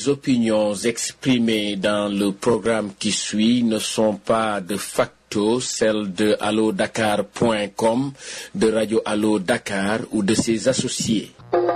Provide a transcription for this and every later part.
Les opinions exprimées dans le programme qui suit ne sont pas de facto celles de allodakar.com, de Radio Allo Dakar ou de ses associés.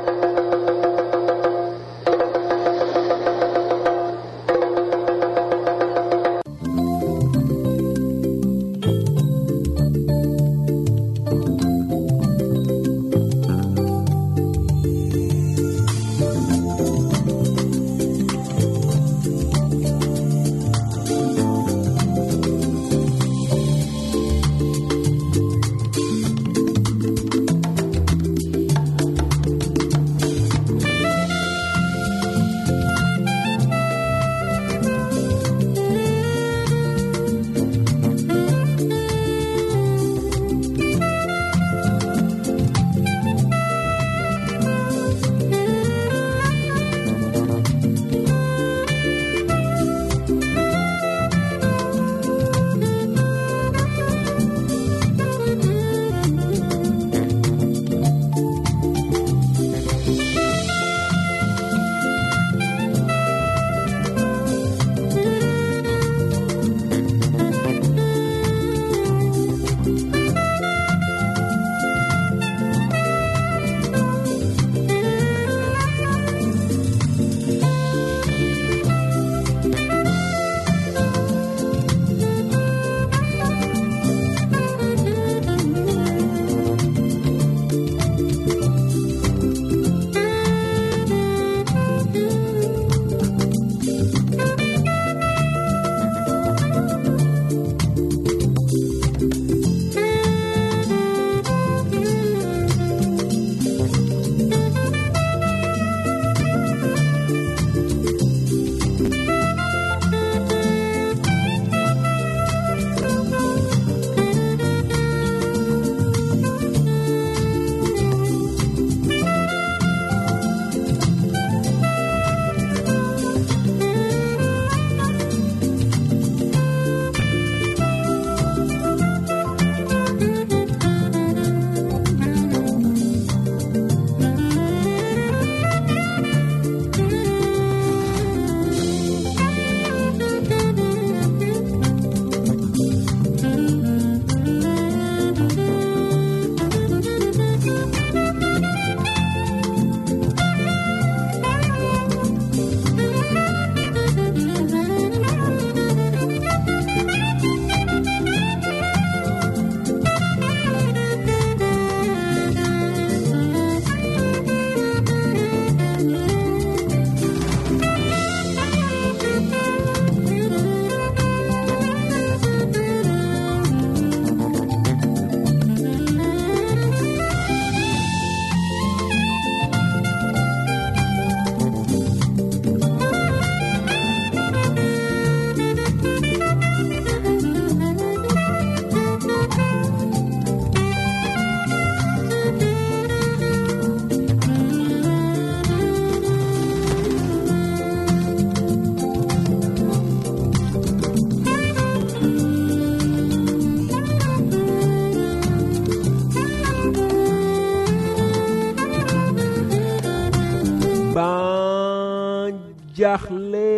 jaaxle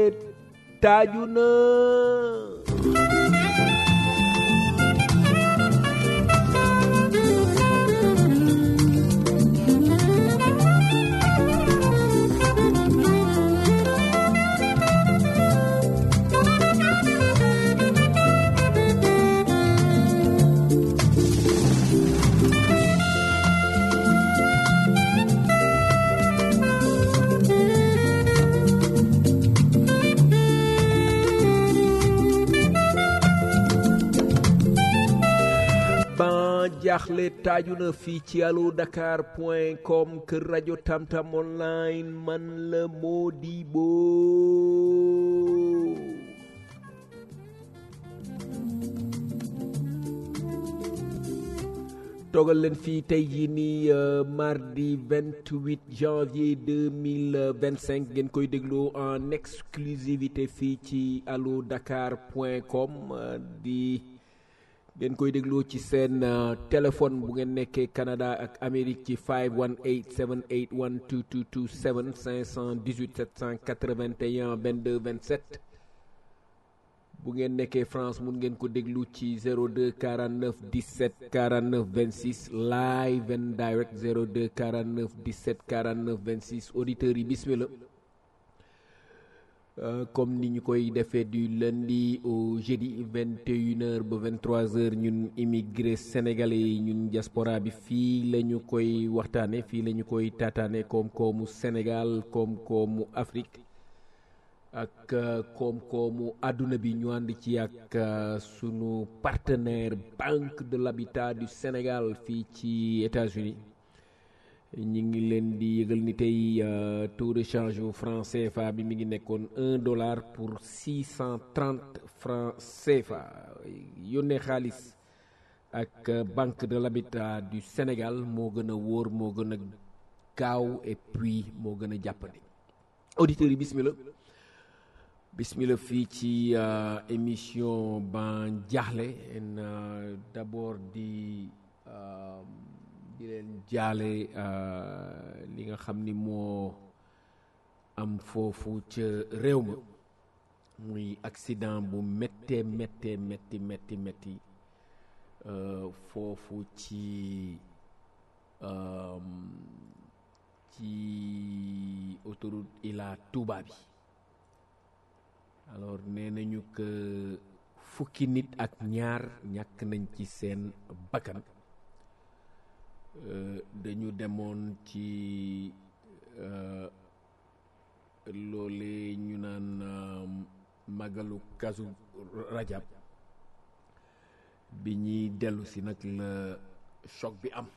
taaju na jaaxle taaju na fii ci allo dakar point com kër rajo tamtam online man la Modibo toogal leen fii tey jii nii mardi 28 janvier 2025 ngeen koy déglu en exclusivité fii ci allo dakar point com di ngeen koy dégloo ci seen téléphone bu ngeen nekkee Canada ak Amérique ci 518 781 2227 518 781 22 27 bu ngeen nekkee France mun ngeen ko déglu ci 02 49 17 49 26 live and direct 02 49 17 49 26 auditeurs yi bismillah Euh, comme ni ñu koy defee du lundi au jeudi 21h ba 23h ñun immigré sénégalais yi ñun diaspora bi fii la ñu koy waxtaane fii la ñu koy taataane koom-koomu Sénégal koom-koomu Afrique ak uh, koom-koomu àdduna bi ñu ànd ci ak uh, sunu partenaire Banque de l'Habitat du Sénégal fii ci États-Unis ñi ngi leen di yëgal ni tey taux de change yu franc CFA bi mi ngi nekkoon un dollar pour six cent trente franc CFA yónnee xaalis ak banque de l'habitat du Sénégal moo gën a wóor moo gën a gaaw et puis moo gën a jàppandi auditeurs yi bismillah bismillah fii ci émission ban jaaxle en d'abord di di leen jaale li nga xam ni moo am foofu ca réew ma muy accident bu méttee méttee métti métti métti foofu ci ci autoroute Ila Touba bi alors nee nañu que fukki nit ak ñaar ñàkk nañ ci seen bakkan Uh, dañu demoon ci uh, loole ñu naan uh, magalu kasu rajab bi ñuy dellu si nag la choc bi am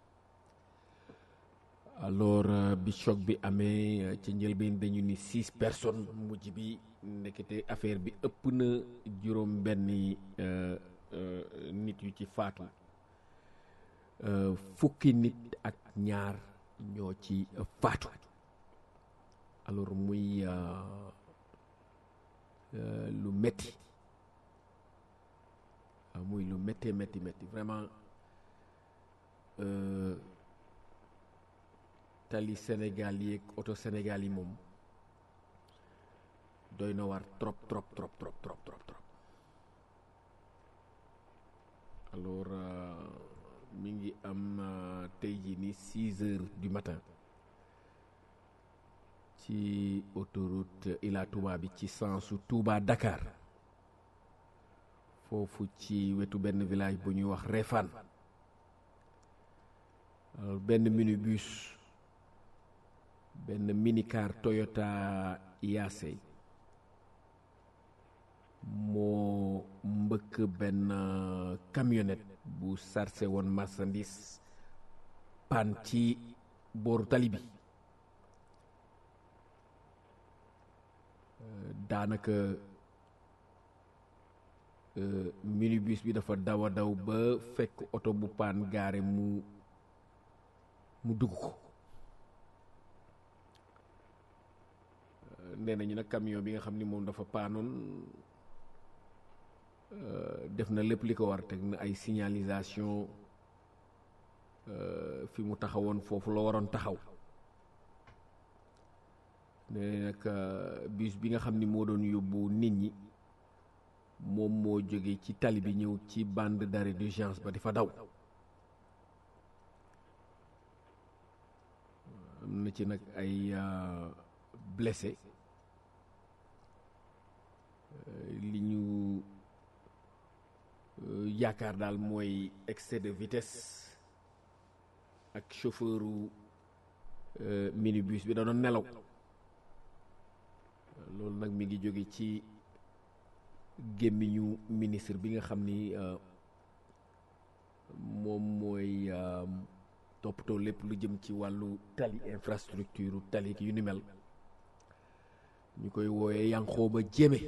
alors bi choc bi amee ci njëlbeen dañu ni six personnes mujj bi ndekete affaire bi ëpp na juróom benni nit yu ci faatu Uh, fukki nit ak ñaar ñoo ci uh, faatu alors muy uh, lu metti muy lu métti métti métti vraiment tali Sénégal yi ak oto Sénégal yi moom doy na war trop trop trop trop trop trop trop alors mi ngi am tey jii ni six heures du matin ci autoroute Ila Touba bi ci sensu Touba Dakar foofu ci wetu benn village bu ñuy wax Réfane alors benn minibus benn minicar Toyota Yaase moo mbëkk benn camionnette bu sarse woon marchandise pan ci booru tali bi daanaka minibus bi dafa daw a daw ba fekk oto bu paan gaare mu mu dugg ko nee nañu nag camion bi nga xam ni moom dafa paanoon def na lépp li ko war teg na ay signalisation fi mu taxawoon foofu la waroon taxaw nee nag bus bi nga xam ni moo doon yóbbu nit ñi moom moo jóge ci tali bi ñëw ci bande d'arrêt d'urgence ba di fa daw am na ci nag ay blessé li ñu yaakaar daal mooy excès de vitesse ak chauffeuru minibus bi da doon nelaw loolu nag mi ngi jóge ci gémmiñu ministre bi nga xam ni moom mooy toppatoo lépp lu jëm ci wàllu tali infrastructure tali yu ni mel ñu koy wooyee Yankhoba Diémé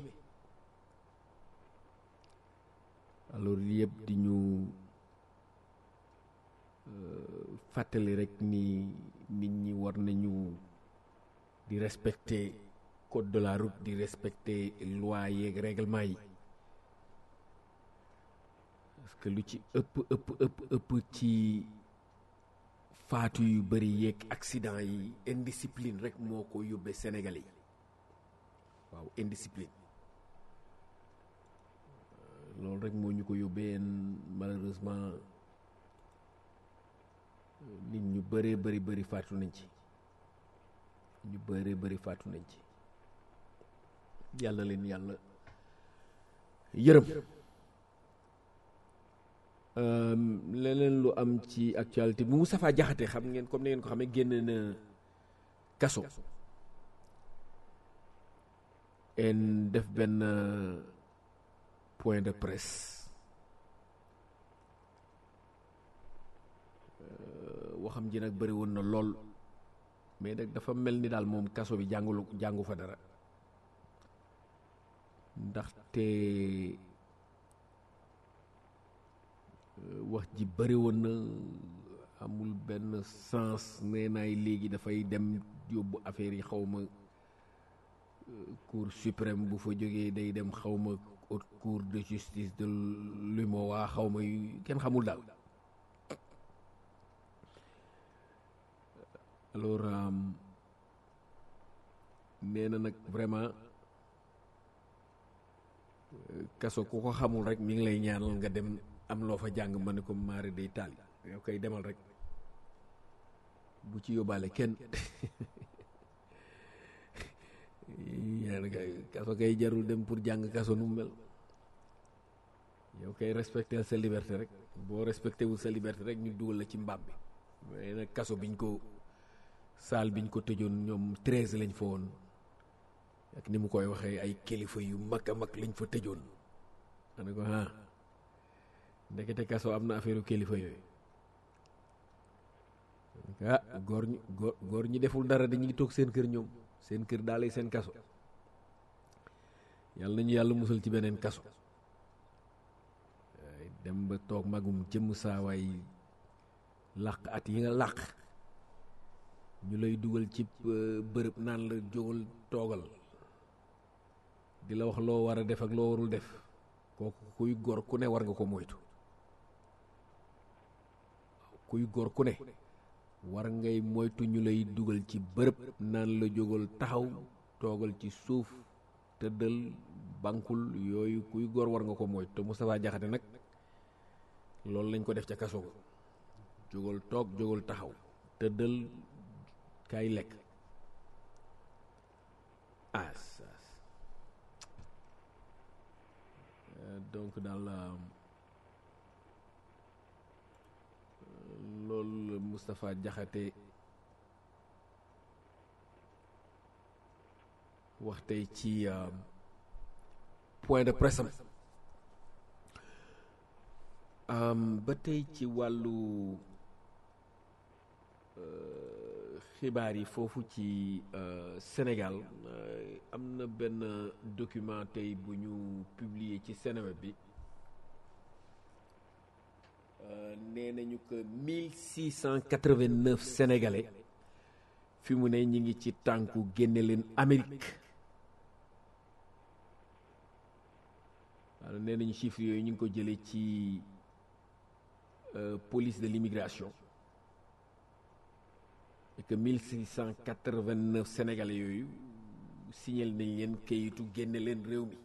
alors yëpp di ñu fàttali rek ni nit ñi war nañu di respecter code de la route di respecter loi yeeg règlement yi parce que lu ci ëpp ëpp ëpp ëpp ci faatu yu bëri yeeg accident yi indiscipline rek moo ko yóbbee Sénégalais yi waaw indiscipline loolu rek moo ñu ko yóbbee malheureusement nit ñu bëree bëri bëri faatu nañ ci ñu bëree bëri faatu nañ ci yàlla leen yàlla yërëm leneen lu am ci actualité bu Moustapha Diakhaté xam ngeen comme ni ngeen ko xamee génn na kaso en def benn point de presse waxam ji nag bëri woon na lool mais nag dafa mel ni daal moom kaso bi jàngulu jàngu fa dara ndaxte wax ji bëri woon na amul benn sens nee naay léegi dafay dem yóbbu affaire yi xaw ma cour suprême bu fa jógee day dem xaw ma haute cour de justice de l'UMOA xaw ma yu kenn xamul daal alors nee na nag vraiment kaso ku ko xamul rek mi ngi lay ñaanal nga dem am loo fa jàng ma ne ko maari day taal yow koy demal rek bu ci yóbbaale kenn ñaan kay kaso kay jarul dem pour jàng kaso nu mu mel yow kay respecté sa liberté rek boo respecté wul sa liberté rek ñu dugal la ci mbaam bi mais nag kaso biñ ko saal biñ ko tëjoon ñoom treize lañ fa woon ak ni mu koy waxee ay kilifa yu mag a mag lañ fa tëjoon ma ne ko ah ndekete kaso am na affaire kilifa yooyu ah góor ñi góor góor ñi deful dara dañuy toog seen kër ñoom seen kër daal seen kaso yàlla nañu yàlla musal ci beneen kaso dem ba toog magum jëmm saawaay làq at yi nga làq ñu lay dugal ci bërëb naan la jógal toogal di la wax loo war a def ak loo warul def kooku kuy gor ku ne war nga ko moytu kuy gor ku ne war ngay moytu ñu lay dugal ci bërëb naan la jógal taxaw toogal ci suuf tëddal bankul yooyu kuy gor war nga ko moytu te Moustapha Diakhaté nag loolu lañ ko def ca kaso ga jógal toog jógal taxaw tëddal kaay lekk as as donc daal loolu Moustapha Diakhaté wax tey ci point de presse am ba tey ci wàllu xibaar yi foofu ci Sénégal am na benn document tey bu ñu publier ci Seneweb bi nee nañu que mille six cent quatre-vingt-neuf sénégalais fi mu ne ñi ngi ci tànku génne leen Amérique waaw nee nañu chiffres yooyu ñu ngi ko jëlee ci police de l'immigration et que mille six cent quatre-vingt-neuf sénégalais yooyu signal nañ leen kayitu génne leen réew mi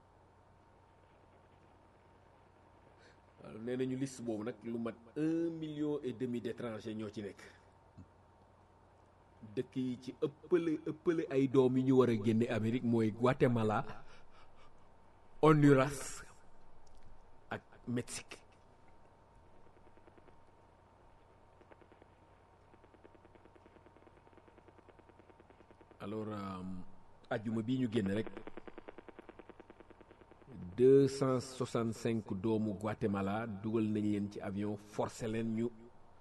waaw nee nañu liste boobu nag lu mat un million et demi d'étrangers ñoo ci nekk dëkk yi ci ëppale ëppale ay doom yi ñu war a génne Amérique mooy Guatemala Honduras ak Mexique alors ajjuma bii ñu génn rek deux cent soixante cinq doomu Guatemala dugal nañ leen ci avion forcé leen ñu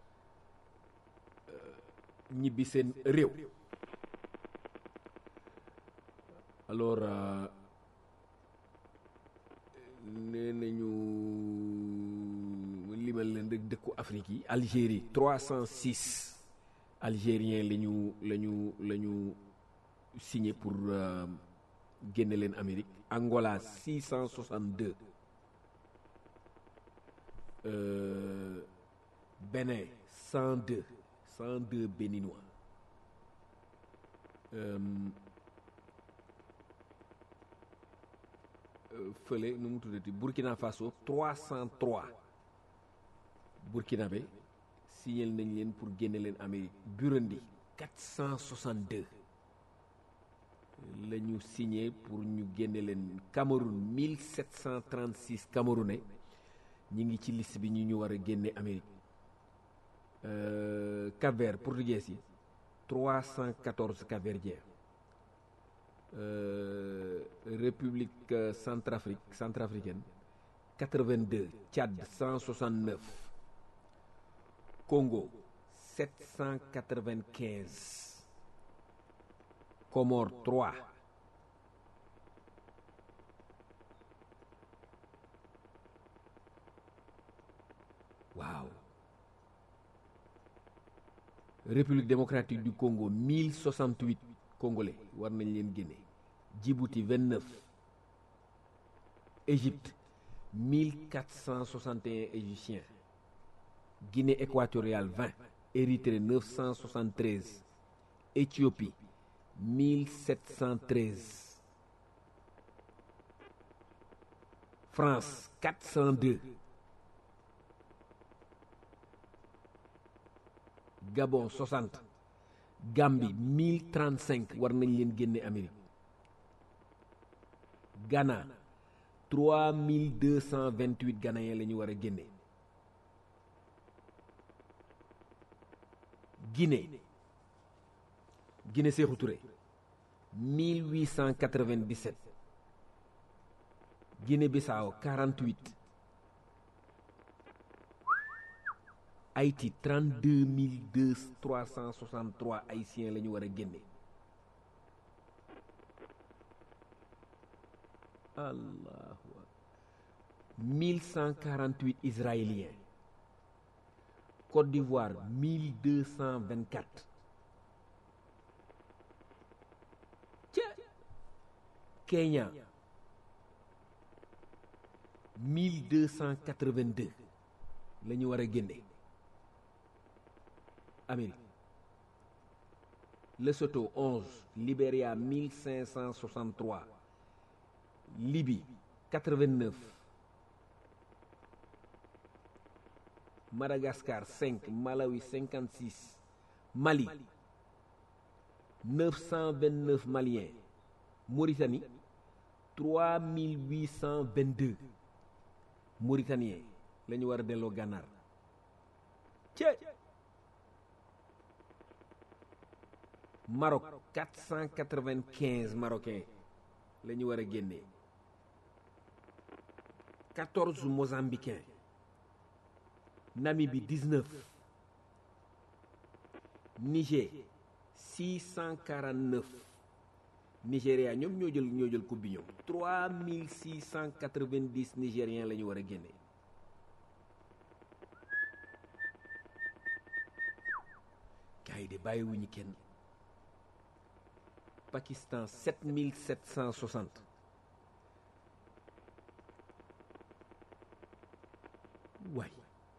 ñibbi seen réew alors nee nañu limal leen rek dëkku Afrique yi Algérie trois cent six algériens la ñu la ñu la ñu signé pour génne leen Amérique Angola 662 euh, Bénin 102 102 béninois euh, fële nu mu tuddati Burkina Faso 303 burkinabé signal nañ leen pour génne leen Amérique Burundi 462 la ñu signé pour ñu génne leen Cameroun 1736 Camerounais ñi ngi ci liste bi ñu ñu war a génne Amérique euh, Cap-Vert portugais yi 314 Cap-Verdiens euh, République Centrafrique centrafricaine 82 Tchad 169 Congo 795 Comores 3 waaw République démocratique du Congo 1068 Congolais war nañ leen génne Djibouti 29 Égypte 1461 Égyptiens Guinée équatoriale 20 Érythrée 973 Éthiopie 1713 France 402 Gabon 60 Gambie 1035 war nañ leen génne Amérique Ghana 3228 Ghanéens la ñu war a génne Guinée Guinée Sékou Touré 1897 Guinée Bissau 48 Haïti 32 363 haïtiens la ñu war a génne allahu akbar 1148 israéliens Côte d'Ivoire 1224 Kenya 1282 la ñu war a génne Amérique Lesotho 11 Libéria 1563 Libye 89 Madagascar 5 Malawi 56 Mali 929 Maliens Mauritanie 3822 Mauritaniens la ñu war a delloo gànnaar cee Maroc 495 Marocains la ñu war a génnee 14 Mozambicains Namibie 19 Niger 649 Nigéria ñoom ñoo jël ñoo jël coupe bi ñoom 3690 Nigériens la ñu war a génne gars yi de bàyyiwuñu kenn Pakistan 7760 waay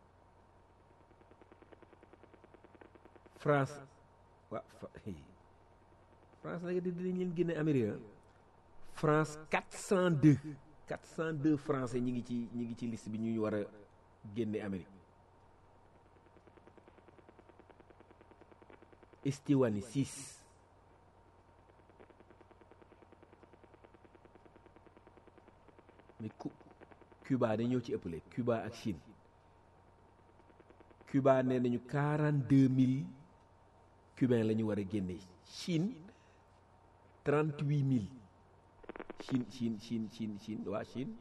France waa France nag di dinañ leen génne Amérique France 402 402 français ñi ngi ci ñi ngi ci liste bi ñu war a génne Amérique Estivani 6 mais Cuba dañoo ci ëppale Cuba ak Chine Cuba nee nañu 42000 cubains la ñu war a génne Chine 38000 Chine Chine Chine Chine Chine waa Chine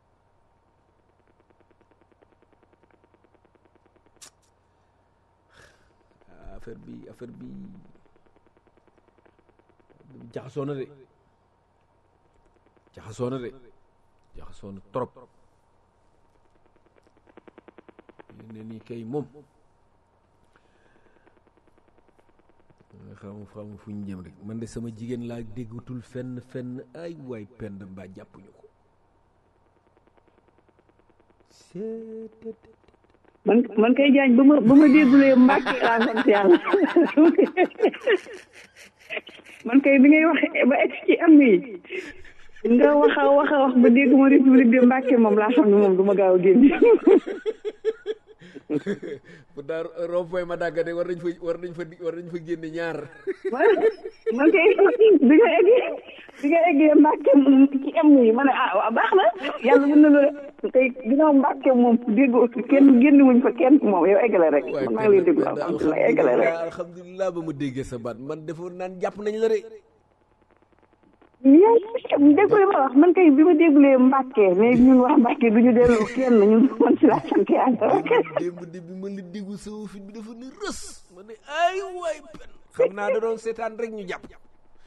affaire bi affaire bi jaxasoo na de jaxasoo na de jaxasoo na trop ne nii kay moom xam xam fu ñu jëm rek man de sama jigéen laa déggatul fenn fenn ay waay pend mbaa jàppuñu ko seet man man kay jaañ ba ma ba ma déggulee Mbàkke laa sant yàlla man kay bi ngay wax ba egg ci am yi nga wax a wax a wax ba dégg ma république de Mbàkke moom laa xam ne moom du ma gaaw a génn bu daar rond-point ma dàgga de war nañ fa war nañ fa war nañ fa génne ñaar man kay bi nga eggee bi nga eggee Mbàkke moom ci am yi ma ne ah waaw baax na yàlla mën na loolu tey ginnaaw Mbàkke moom dégg kenn génn wuñ fa kenn moom yow eggale rek man maa ngi lay déglu alhamdulilah eggale rek alhamdulilah ba ma déggee sa baat man defoon naan jàpp nañ la de yaa déggule ma wax man kay bi ma déggulee Mbàkke mais ñun wax Mbàkke du ñu dellu kenn ñun man si laa sant yàlla rek démb de bi ma la déggu sa fit bi dafa ne rës ma ne ay waay pen xam naa da doon seetaan rek ñu jàpp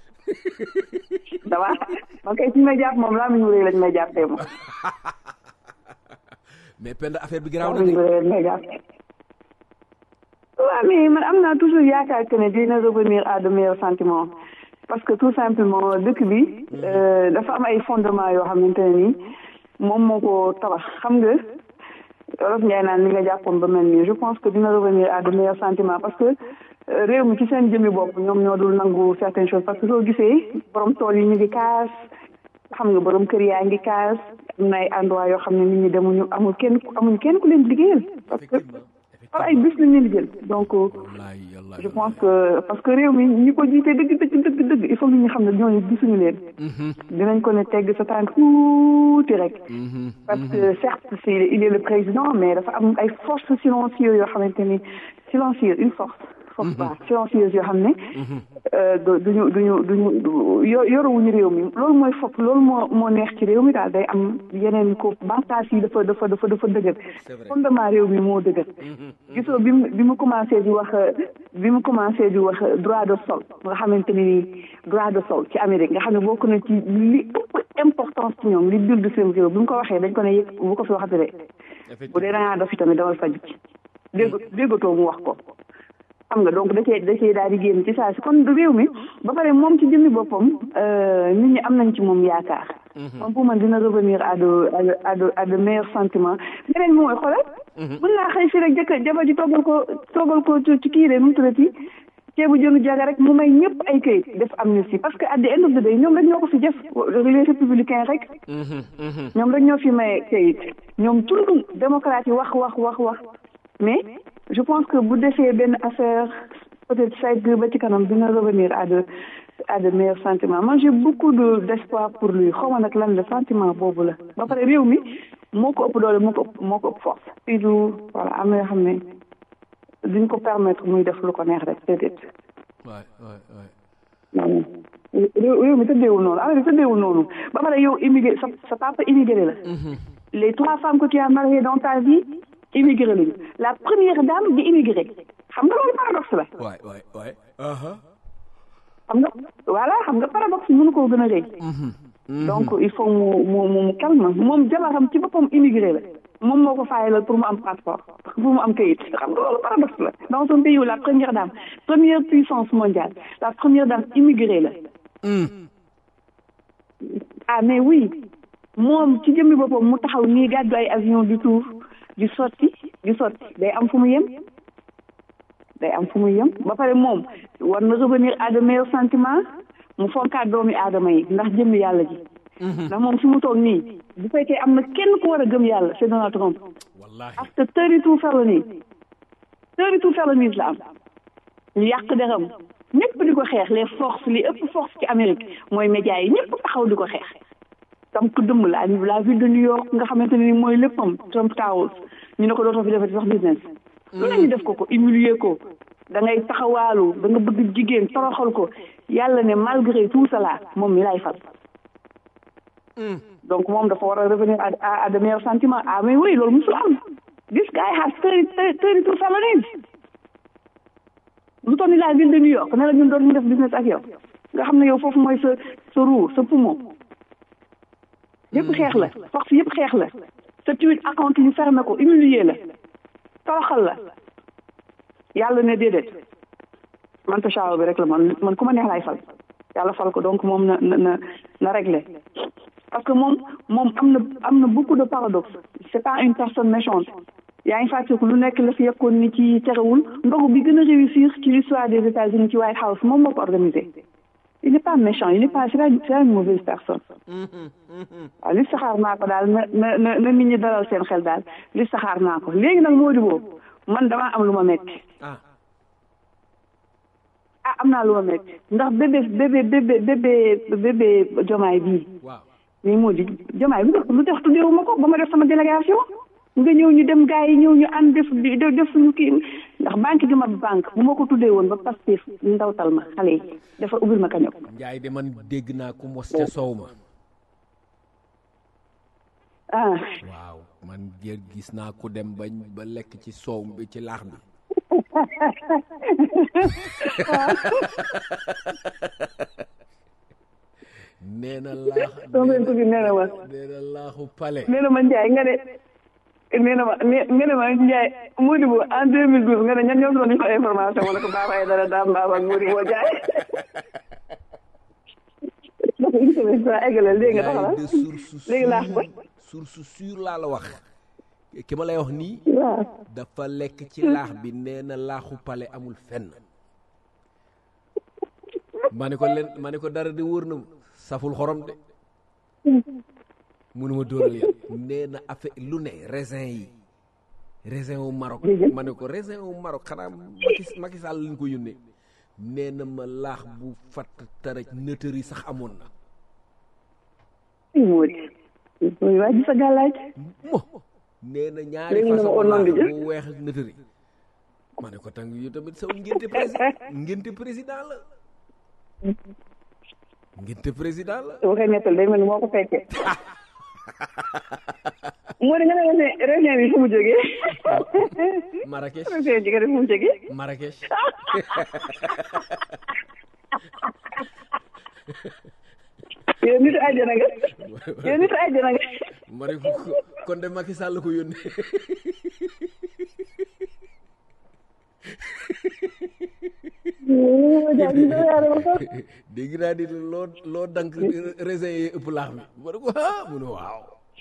dama man kay fi may jàpp moom laa mu ñu rëy lañ may jàppee moom mais pend affaire bi garaaw laa na mu ñu de rëy lañ may jàppee waaw mais man am naa toujours yaakaar que ne dina revenir à de meilleurs sentiments parce que tout simplement dëkk bi euh, dafa am ay fondements yoo xamante ne nii moom moo ko tabax xam nga Wolof Njaay naan li nga jàppoon ba mel nii je pense que dina revenir à de meilleurs sentiments parce que euh, réew mi ci seen jëmmi bopp ñoom ñoo dul nangu certaines choses parce que soo gisee borom tool yi ñu ngi kaas xam nga borom kër yaa ngi kaas am na ay endroit yoo xam ne nit ñi demuñu amul kenn amuñu kenn ku leen liggéeyal parce que par ay bus lañ leen di jël donc wallaay wallaay je pense que parce que réew mi ñi ko jiite dëgg dëgg dëgg dëgg il faut que ñu xam ne ñooñu gisuñu leen dinañ ko ne tegg sa tànk tuuti rek parce que certes c'est il est le président mais dafa am ay forces silencieuses yoo xamante ni silencieuses une force force ba silencieuse yoo xam ne euh, du duñu duñu duñu yo yoruwuñu réew mi loolu mooy fopp loolu moo moo neex ci réew mi daal day am yeneen ko banqaas yi dafa dafa dafa dafa dëgër fondement réew mi moo dëgër gisoo bi mu bi mu commencé di wax bi mu commencé di wax droit de sol nga xamante ni nii droit de sol ci Amérique nga xam ne bokk na ci li ëpp importance ci ñoom li dul seen réew bi mu ko waxee dañ ko ne yëg bu ko fi waxati de bu dee da ngaa dof itamit dawal faju ci dégg déggatoo mu wax ko xam nga donc da cee da cee daal di génn ci saa si kon réew mi ba pare moom ci jëmmi boppam nit ñi am nañ ci moom yaakaar. moom pour man dina revenir à de à de à de à de meilleurs sentiments beneen bi mooy xoolal. mën naa xëy si rek jëkk jabar ji toggal ko toggal ko ci kii de nu mu tuddati ceebu jënu jaga rek mu may ñëpp ay këyit def amnistie parce que at the end of the day ñoom rek ñoo ko fi def les républicains rek. ñoom rek ñoo fi may këyit ñoom tundum démocrate yi wax wax wax wax mais. je pense que bu defee benn affaire peut-être segg ba ci kanam dina revenir à de à de meilleurs sentiments man j'ai beaucoup de d'espoir pour lui xaw ma nag lan la sentiment boobu la ba pare réew mi moo ko ëpp doole moo ko ëpp moo ko ëpp force fii du voilà am na yoo xam ne duñ ko permettre muy def lu ko neex rek déedéet waay waay waay réew réew mi tëddeewul noonu affaire bi tëddeewul noonu ba pare yow immigré sa sa papa immigré la les trois femmes que tu as mariées dans ta vie immigré lañu la première dame di immigré xam nga loolu paradoxe la. waay waay waay. xam nga voilà xam nga paradoxe mënu koo gën a rëy. donc il faut mu mu mu calme moom jabaram ci boppam immigré la moom moo ko faayalal pour mu am passeport pour mu am kayit xam nga loolu paradoxe la. dans un pays où la première dame première puissance mondiale la première dame immigré la. ah mais oui moom ci jëmmi boppam mu taxaw nii gàddu ay avion du tour. di sotti di sotti day am fu mu yem day am fu mu yem ba pare moom war na revenir à de meilleurs sentiments mu fonkaat doomi aadama yi ndax jëmmi yàlla ji ndax moom fi mu toog nii bu fekkee am na kenn ku war a gëm yàlla c'est Donald Trump after thirty two felonies thirty two felonies la am ñu yàq deram ñëpp di ko xeex les forces li ëpp force ci Amérique mooy médias yi ñëpp taxaw di ko xeex tam ku dëmm la la ville de New York nga xamante ne ni mooy léppam Trump Towers ñu ne ko dootoo fi defati sax business lu la ñu def ko ko humilier ko da ngay taxawaalu da nga bëgg jigéen toroxal ko yàlla ne malgré tout cela moom mi lay fal donc moom dafa war a revenir à à de meilleurs sentiments ah mais oui loolu musul am this guy has thirty thirty two felonies lu toll ni la ville de New York ne la ñun doon ñu def business ak yow nga xam ne yow foofu mooy sa sa roue sa poumon yëpp xeex la force yëpp xeex la sa tweet account ñu fermé ko humilier la toroxal la yàlla ne déedéet man ta chaawa bi rek la man man ku ma neex laay fal yàlla fal ko donc moom na na na réglé parce que moom moom am na am na beaucoup de paradoxe c'est pas une personne méchante yaa ngi fàttaliku lu nekk la fi yekkoon ni ci terewul ndogu bi gën a réussir ci l'histoire des États-Unis ci White House moom moo ko organisé il n'est pas méchant il n'est pas c'est pas c'est pas une mauvaise personne waaw li saxaar naa ko daal na na na na nit ñi dalal seen xel daal li saxaar naa ko léegi nag moo di boobu man damaa am lu ma metti ah ah am naa lu ma metti ndax bébé bébé bébé bébé bébé jomaay bii waaw mais moo di jomaay lu tax lu tax tuddeewu ma ko ba ma def sama délégation nga ñëw ñu dem gars yi ñëw ñu ànd def di def suñu kii ndax banque gi ma banque bu ma ko tuddee woon ba Pastef ndawtal ma xale yi dafa ubbil ma kaño njaay de man dégg naa ku mos ca soow ma ah waaw man jër gis naa ku dem bañ ba lekk ci soow bi ci laax bi nee na laax soo leen ko fi nee na ma nee na laaxu pale nee na ma Ndiaye nga ne nee na ma nee na ma Ndiaye Modibo en 2012 nga ne ñan ñoo doon ñu ko information wala ko Baba Aïdara Dame Baba ak Modibo Ndiaye dafa une semaine saa eggalal léegi nga taxawal de source léegi laax ba source sûre laa la wax ki ma lay wax nii waaw dafa lekk ci laax bi nee na laaxu pale amul fenn ma ne ko len ma ne ko dara de wóor na ma saful xorom de munuma dóoral yan nee na affaire lu ne raisin yi raisin wu Maroc ma ne ko raisin wu Maroc xanaa Macky Macky Sall lañ ko yónnee nee na ma laax bu fatt taraj nëtër yi sax amoon na moo di mooy waa ji sa gàllaaj mo nee na ñaari Léegi nga ma façon oo noonu laax di jël. bu weex ak nëtër yi ma ne ko tàng yu tamit saw ngénte président ngénte président la ngénte président la su waxee nettal day mel ni moo ko fekkee moo di nga ne ne réunion bi fu mu jógee Marrakech réunion bi nga ne fu mu jógee Marrakech yow nitu àjjana nga yow nitu àjjana nga ma ne ko kon de Macky Sall ko yónnee moo jaay ñu doon yaare ma ko dégg naa di loo loo dank raisin yi ëpp laax bi ma ne ko ah mu ne waaw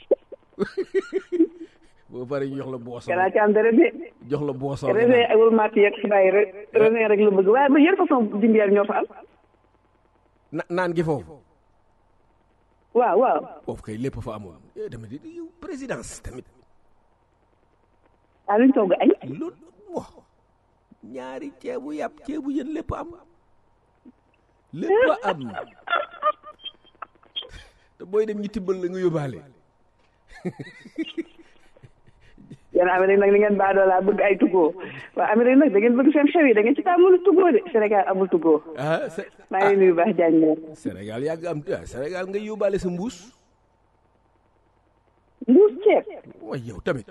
boo pare ñu jox la booson gannaaw ci am dara de jox la booson réunion ak wul màtt yeeg xibaar yi rek réunion rek la bëgg waaye ba yéen façon dimbiyaar ñoo fa am na naan gi foofu waaw waaw foofu kay lépp fa amoon eh tamit di yow présidence tamit ah luñ togg añ loolu wax ñaari ceebu yàpp ceebu yën lépp am lépp am te booy dem ñi tibbal la nga yóbbaale yéen Amérique nag li ngeen baadoo laa bëgg ay tuggoo waaw Amérique nag da ngeen bëgg seen xew yi da ngeen ci tàmmul tuggoo de Sénégal amul tuggoo ah c'est maa ngi nuyu baax Diagne Sénégal yàgg am ah Sénégal nga yóbbaale sa mbuus mbuus ceeb waaye yow tamit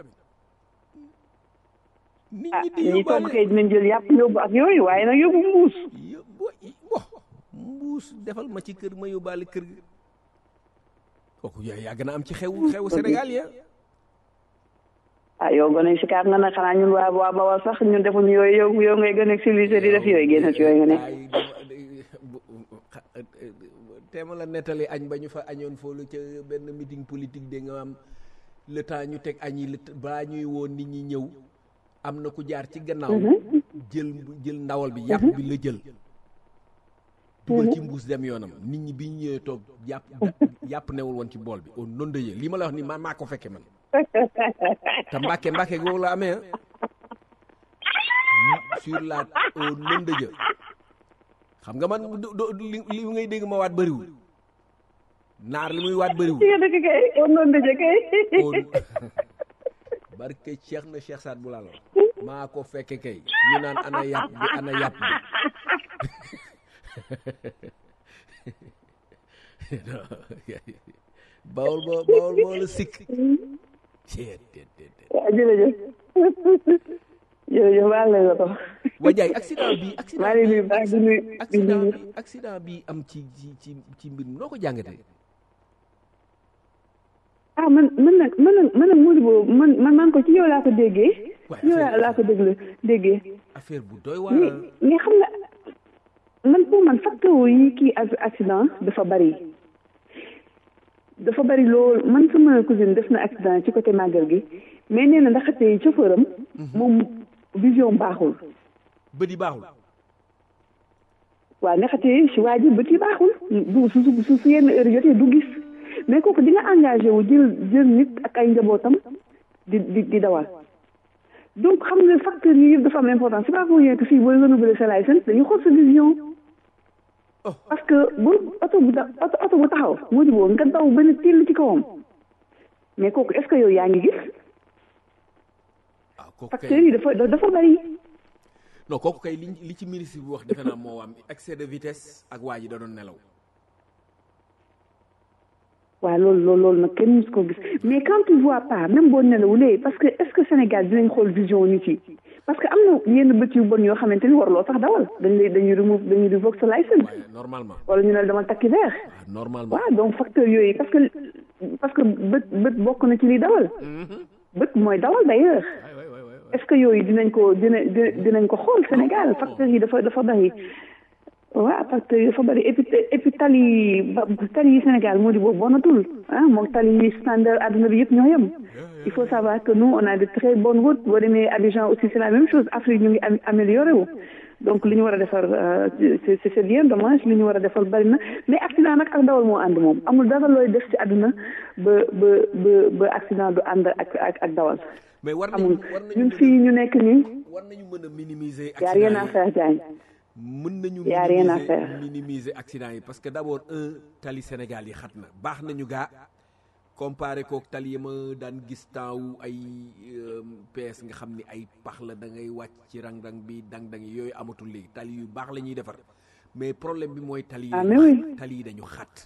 nit ah ñi di ñi togg yóbbaale kay dinañ jël yàpp yóbbu ak yooyu waaye nag yóbbu mbuus yóbbu wo mbuus defal ma ci kër ma yóbbaale kër gi kooku yaa yàgg na am ci xew xewu Sénégal ya ah yow gone si kaat nga nag xanaa ñun waa waa Bawol sax ñun defuñu yooyu yow yow ngay gën a civilisé di def yooyu génn ci yooyu nga ne ay teema la nettali añ ba ñu fa añoon foofu ca benn meeting politique de nga am le temps ñu teg añ yi le balaa ñuy woon nit ñi ñëw am na ku jaar ci gannaaw jël jël ndawal bi yàpp bi la jël dugal ci mbuus dem yoonam nit ñi bi ñu ñëwee toog yàpp yàpp newul woon ci bool bi au non de yee lii ma la wax ni ma maa ko fekke man te mbàkke mbàkke googu la amee ah sur la au non de jë xam nga man do do- li li ngay dégg ma waat bëriwul naar li muy waat bëriwul ci nga dëkk kay on noonu dëje kay au barke Cheikh na Cheikh Saad bu laalo maa ko fekke kay ñu naan ana yàpp bi ana yàpp bi bawol boo bawol boo la sikk ceet teet teet teet waaw jërëjëf jërëjëf maa ngi lay la ko wajaay accident bi accident maa ngi nuyu baax di nuyu di accident nuyu bi accident bi am ci ci ci ci mbir mi noo ko jàngatee ah man man nag man nag man nag Mody boobu man man man ko ci yow laa ko déggee Ouais, ci yow laa laa ko déglu déggee affaire bu doy waar mais mais xam nga man pour man facteur yi kii ac- accident dafa bari dafa bari lool man sama cousine def na accident ci côté màggal gi mais nee na ndaxte chauffeur am moom vision baaxul bët yi baaxul waaw ndaxte si waa ji bët yi baaxul du su su su yenn heure jotee du gis mais kooku di nga engagé wu jël jël nit ak ay njabootam di di di dawal donc xam nga facteur yi yëpp dafa am importance c'est pas pour rien que fii booy renouveler sa licence dañuy xool sa vision parce que bu oto bu da oto oto bu taxaw moo di boo nga daw benn till ci kawam mais kooku est-ce que yow yaa ngi gis ah kooku facteurs kay yi dafa dafa bari non kooku kay li li ci ministre bi wax defe naa moo am excès de vitesse ak waa ji da doon nelaw waaw loolu loolu loolu nag kenn mus ko gis mais quand tu vois pas même boo nelawulee parce que est-ce que Sénégal dinañ xool vision nit yi parce que am na yenn bët yu bon yoo xamante ni warloo sax dawal dañ lay dañuy remove dañuy revoke sa licence waaye normalement wala ñu ne la dama takki verre waaw normalement waaw donc facteur yooyu parce que parce que bët bët bokk na ci liy dawal bët mooy dawal d'ailleurs waay waay waay waay est-ce que yooyu dinañ ko dina di- dinañ ko xool Sénégal facteurs yi dafa dafa bari waaw facteurs yi dafa bari et puis et puis tali yi ba tali yi Sénégal moo di boobu bonatul ah moom tali yi standard adduna bi yëpp ñoo yem il faut savoir que nous on a de très bonnes routes boo demee Abidjan aussi c'est la même chose Afrique ñu ngi am amélioré wu donc li ñu war a defar euh, c'est c'est bien dommage li ñu war a defar bari na mais accident nag ak dawal moo ànd moom amul dara looy def ci àdduna ba ba ba ba accident du ànd ak ak ak dawal mais war amul nañu war nañu ñun mën fii ñu nekk nii a war nañu mën a minimiser y a rien à accident faire Diagne yi mën nañu y a rien à minimiser faire. minimiser accident yi parce que d'abord un tali Sénégal yi xat na baax nañu gaa comparé kook tali yi ma daan gis temps wu ay euh, PS nga xam ni ay pax la da ngay wàcc ci rang-rang bi dang-dang yi yooyu amatul léegi tali yu baax la ñuy defar mais problème bi mooy tali yi Ah, dañu mais oui. xat- tali yi dañu xat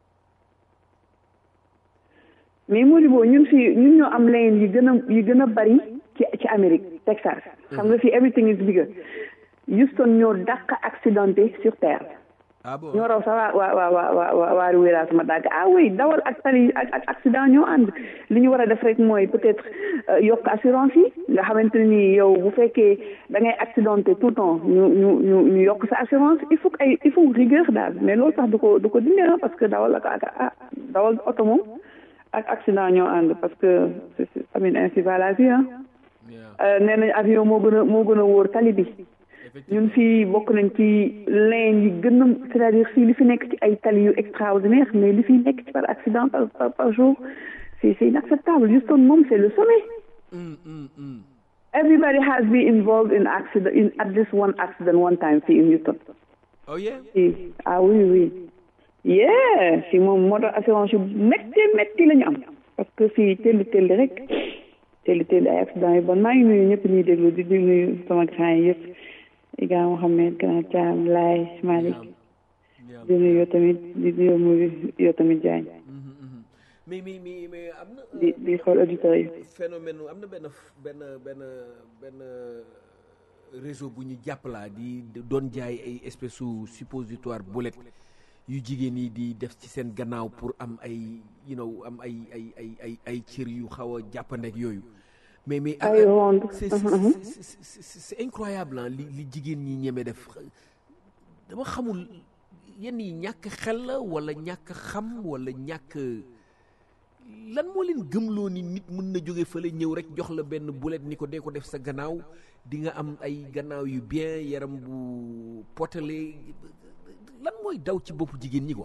mais Modibo ñun fii ñun ñoo am lane yi gën a yi gën a bari ci ci Amérique Texas xam nga fii everything is bigger Houston ñoo dàq accidenté sur terre ah bon ñoo raw sax waa waa waa waa waa waa Ruwera sama dàgg ah oui dawal ak tali ak ak accident ñoo ànd li ñu war a def rek mooy peut-être euh, yokk assurance yi nga xamante ni yow bu fekkee da ngay accidenté tout le temps ñu ñu ñu ñu yokk sa assurance il faut que ay il faut rigueur daal mais loolu sax du ko du ko dindi ah parce que dawal ak ak ah dawal oto moom ak accident ñoo ànd parce que c'est c'est amin ainsi va la vie ah Yeah. nee nañ avion moo gën a moo gën a wóor tali bi effectivement ñun fii bokk nañ ci lane yi gën a c'est-à-dire fii li fi nekk ci ay tali yu extraordinaire mais li fi nekk ci par accident par par, par jour c'est c'est inacceptable Houston moom c'est le sommet Hum, hum, hum. everybody has been involved in accident in at least one accident one time fii in Houston oh yeah fii ah oui oui yeah fii moom moo tax assurance yu métti métti la ñu am parce que fii telli telli rek telli telli ay accident yu bon maa ngi nuyu ñëpp ñuy déglu di di nuyu sama grand yi yëpp Iga Mohamed grand Thiam Laye Malick Yeah. di nuyu yow tamit di nuyu mu yow tamit Diagne Mhm, mhm. mais mais mais mais am na di di xool auditeurs yi phénomène am na benn benn benn benn réseau bu ñu jàppalaa di doon jaay ay espèce su suppositoire bullet yu jigéen yi di def ci seen gannaaw pour am ay you know am ay ay ay ay ay cër yu xaw a jàppandeeg yooyu mais mais ay ronde c'est c'est- c'est- c'est c'est incroyable ah li li jigéen ñi ñeme def dama xamul yenn yi ñàkk xel la wala ñàkk xam wala ñàkk lan moo leen gëmloo ni nit mën na jóge fële ñëw rek jox la benn bulet ni ko dee ko def sa gannaaw di nga am ay gannaaw yu bien yaram bu potale lan mooy daw ci boppu jigéen ñi quoi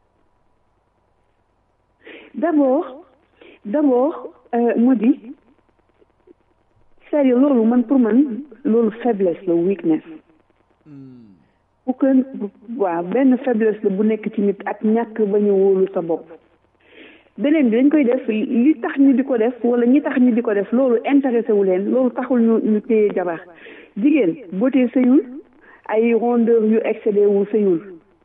d'abord d'abord mu di c'est-à-dire loolu man pour man loolu faiblesse la weakness pour que waaw benn faiblesse la bu nekk ci nit ak ñàkk bañ a wóolu sa bopp beneen bi dañ koy def li tax ñu di ko def wala ñi tax ñu di ko def loolu intéressé wu leen loolu taxul ñu ñu téye jabar jigéen beauté sëyul ay rondeur yu excédé wu sëyul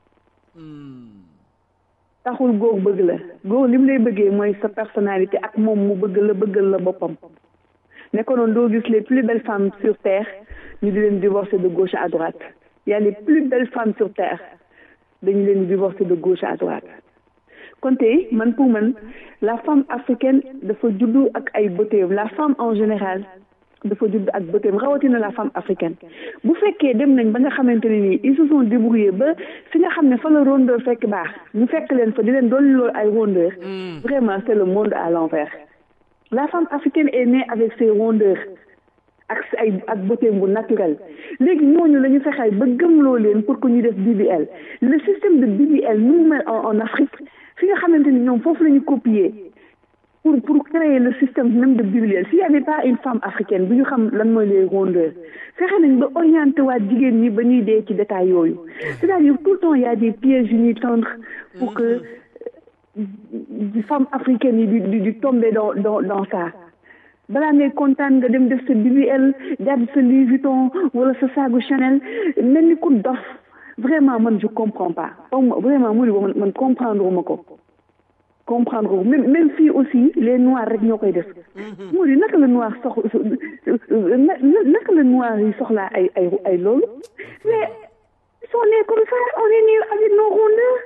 taxul góor bëgg la góor li mu lay bëggee mooy sa personnalité ak moom mu bëgg la bëggal la boppam ne ko noonu doo gis les plus belles femmes sur terre ñu di leen divorcer de gauche à droite y a les plus belles femmes sur terre dañu leen divorcer de gauche à droite kon tey man pour man la femme africaine dafa juddu ak ay beautéem la femme en général dafa judd ak beautéem rawatina la femme africaine bu fekkee dem nañ ba nga xamante ne nii ils se sont débrouillés ba fi nga xam ne fa la rondeur fekk baax ñu fekk leen fa di leen dolli loolu ay rondeur vraiment c'est le monde à l'envers la femme africaine est née avec ses rondeurs ak ay ak beauté bu naturel léegi ñooñu la ñu fexeel ba gëmloo leen pour que ñu def BBL le système de BBL nu mu mel en en Afrique fi nga xamante ni ñoom foofu la ñu copier pour pour créer le système même de BBL s'il y avait pas une femme africaine bu ñu xam lan mooy les rondeurs fexe nañ ba orienté waat jigéen ñi ba ñuy dee ci détail yooyu c'est-à-dire tout le temps il y a des pièges yu ñuy tendre pour que di femme africaine yi di di di tomber dans dans dans ça balaa ngay kontaan nga dem def sa BBL jàdd sa Louis Vuitton wala sa saagu Chanel mel ni ku dof vraiment man je comprends pas vraiment mu man man comprendre ma ko comprendre ko même même fii aussi les noirs rek ñoo koy def mu di naka la noir sox naka la noir yi soxlaa ay ay ay loolu mais ils sont nés comme ça on est nés avec nos rondeurs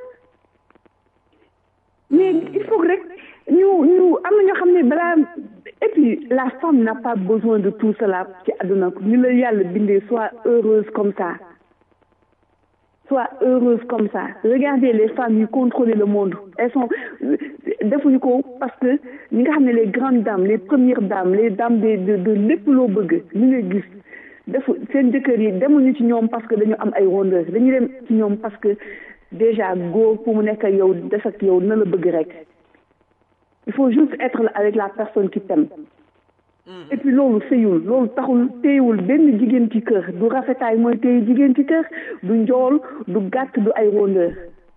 mais il faut rek ñu ñu am na ñoo xam ne balaa et puis la femme n'a pas besoin de tout cela ci àdduna ni la yàlla bindee soit heureuse comme ça soit heureuse comme ça regardez les femmes yu contrôler le monde elles sont defuñu ko parce que ñi nga xam ne les grandes dames les premières dames les dames de de de lépp loo bëgg ñu ngay gis defu seen jëkkër yi demuñu ci ñoom parce que dañu am ay rondeurs dañuy dem ci ñoom parce que déjà góor pour mu nekk ak yow des ak yow na la bëgg rek il faut juste être avec la personne qui t'aime et puis loolu sëyul loolu taxul téyewul benn jigéen ci kër du rafetaay mooy téye jigéen ci kër du njool du gàtt du ay rondeur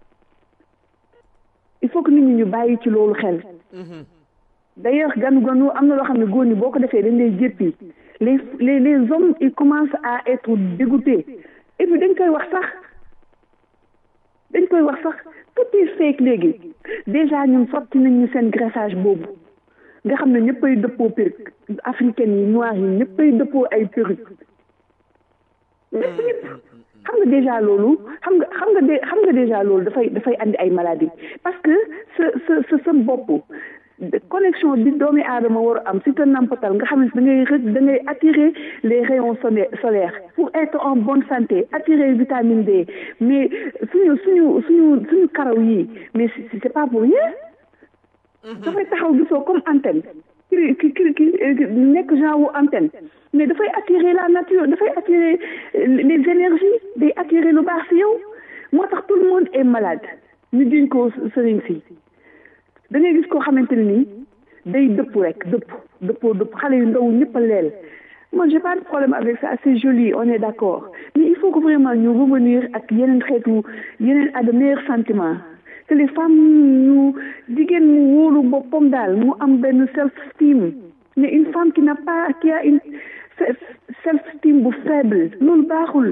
il faut que nit ñi ñu bàyyi ci loolu xel d'ailleurs ganu ganu am na loo xam ne góor ñi boo ko defee dañ lay jéppi les les les hommes ils commencent à être dégoûtés et puis dañ koy wax sax dañ koy wax sax tout est fake léegi déjà ñun sotti nañ ñu seen graissage boobu nga xam ne ñëppay dëppoo perruque africaine yi noir yi ñëppay dëppoo ay perruque ñëpp ñëpp xam nga déjà loolu xam nga xam nga de xam nga déjà loolu dafay dafay andi ay maladies parce que sa sa sa sa bopp connexion bi doomi aadama war a am si te nampatal nga xam ne da ngay rek da ngay attirer les rayons solaires pour être en bonne santé attirer vitamine D mais suñu suñu suñu suñu karaw yi mais c'est pas pour rien dafay taxaw gisoo comme antenne ki ki ki nekk genre wu antenne mais dafay attirer la nature dafay attirer les énergies day attirer lu baax si yow moo tax tout le monde est malade ñu diñ ko sëriñ si da ngay gis koo xamante ne nii day dëpp rek dëpp dëppoo dëpp xale yu ndaw ñëpp a leel moi j'ai pas de problème avec ça c'est joli on est d'accord mais il faut que vraiment ñu revenir ak yeneen xeetu yeneen à de meilleurs sentiments que les femmes ñu jigéen mu wóolu boppam daal mu am benn self-esteem mais une femme qui n'a pas qui a une self-esteem bu faible loolu baaxul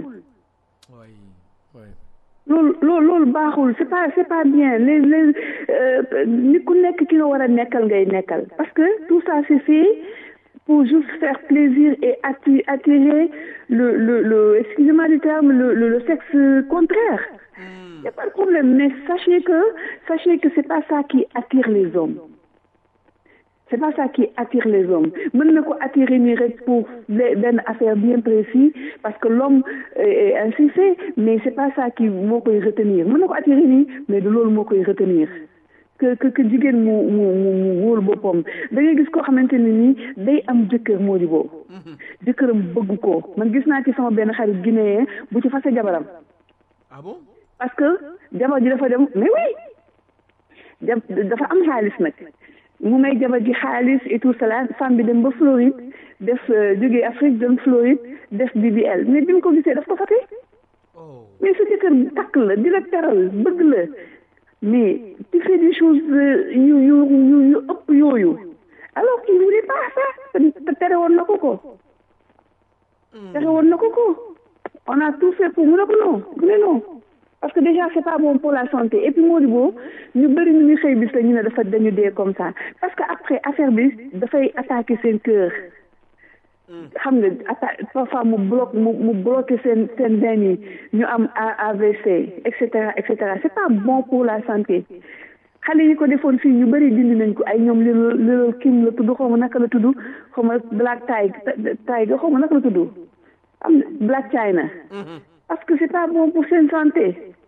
loolu loolu loolu baaxul c'est pas c'est pas bien les les ni ku nekk ki nga war a nekkal ngay nekkal parce que tout ça c'est fait pour juste faire plaisir et attirer, attirer le le le excusez-moi du terme le le, le sexe contraire il n'y a pas de problème mais sachez que sachez que c'est pas ça qui attire les hommes c'est pas ça qui attire les hommes mën na ko attirer nii rek pour benn affaire bien précis parce que l'homme est ainsi fait mais c'est pas ça qui moo koy retenir mën na ko attirer nii mais du loolu moo koy retenir que que que jigéen mu mu mu wóolu boppam da ngay gis koo xamante ne nii day am jëkkër moo di boobu jëkkëram bëgg ko man gis naa ci sama benn xarit guinéen bu ci fase jabaram ah bon parce que jabar ji dafa dem mais oui ja dafa am xaalis nag mu may jabar ji xaalis et tout cela femme bi dem ba Floride def jógee Afrique dem Floride def BBL mais bi mu ko gisee daf ko fate mais sa jëkkër takk la di la teral bëgg la mais tu fais des choses yu yu yu yu ëpp yooyu alors qu'il voulait pas ça te tere woon na ko ko tere woon na ko ko on a tout fait pour mu ne ko non mu ne non parce que déjà c'est pas bon pour la santé et puis moo di boo ñu bëri ñu ngi xëy bis la ñu ne dafa dañu dee comme ça parce que après affaire bi dafay attaquer seen cœur xam nga atta parfois mu bloque mu mu bloqué seen seen veine yi ñu am AVC et cetera et cetera c'est pas bon pour la santé xale yi ko defoon fii ñu bëri dindi nañ ko ay ñoom li li kim la tudd xaw ma naka la tudd xaw ma black tiger tiger xaw ma naka la tudd am black china parce que c'est pas bon pour seen santé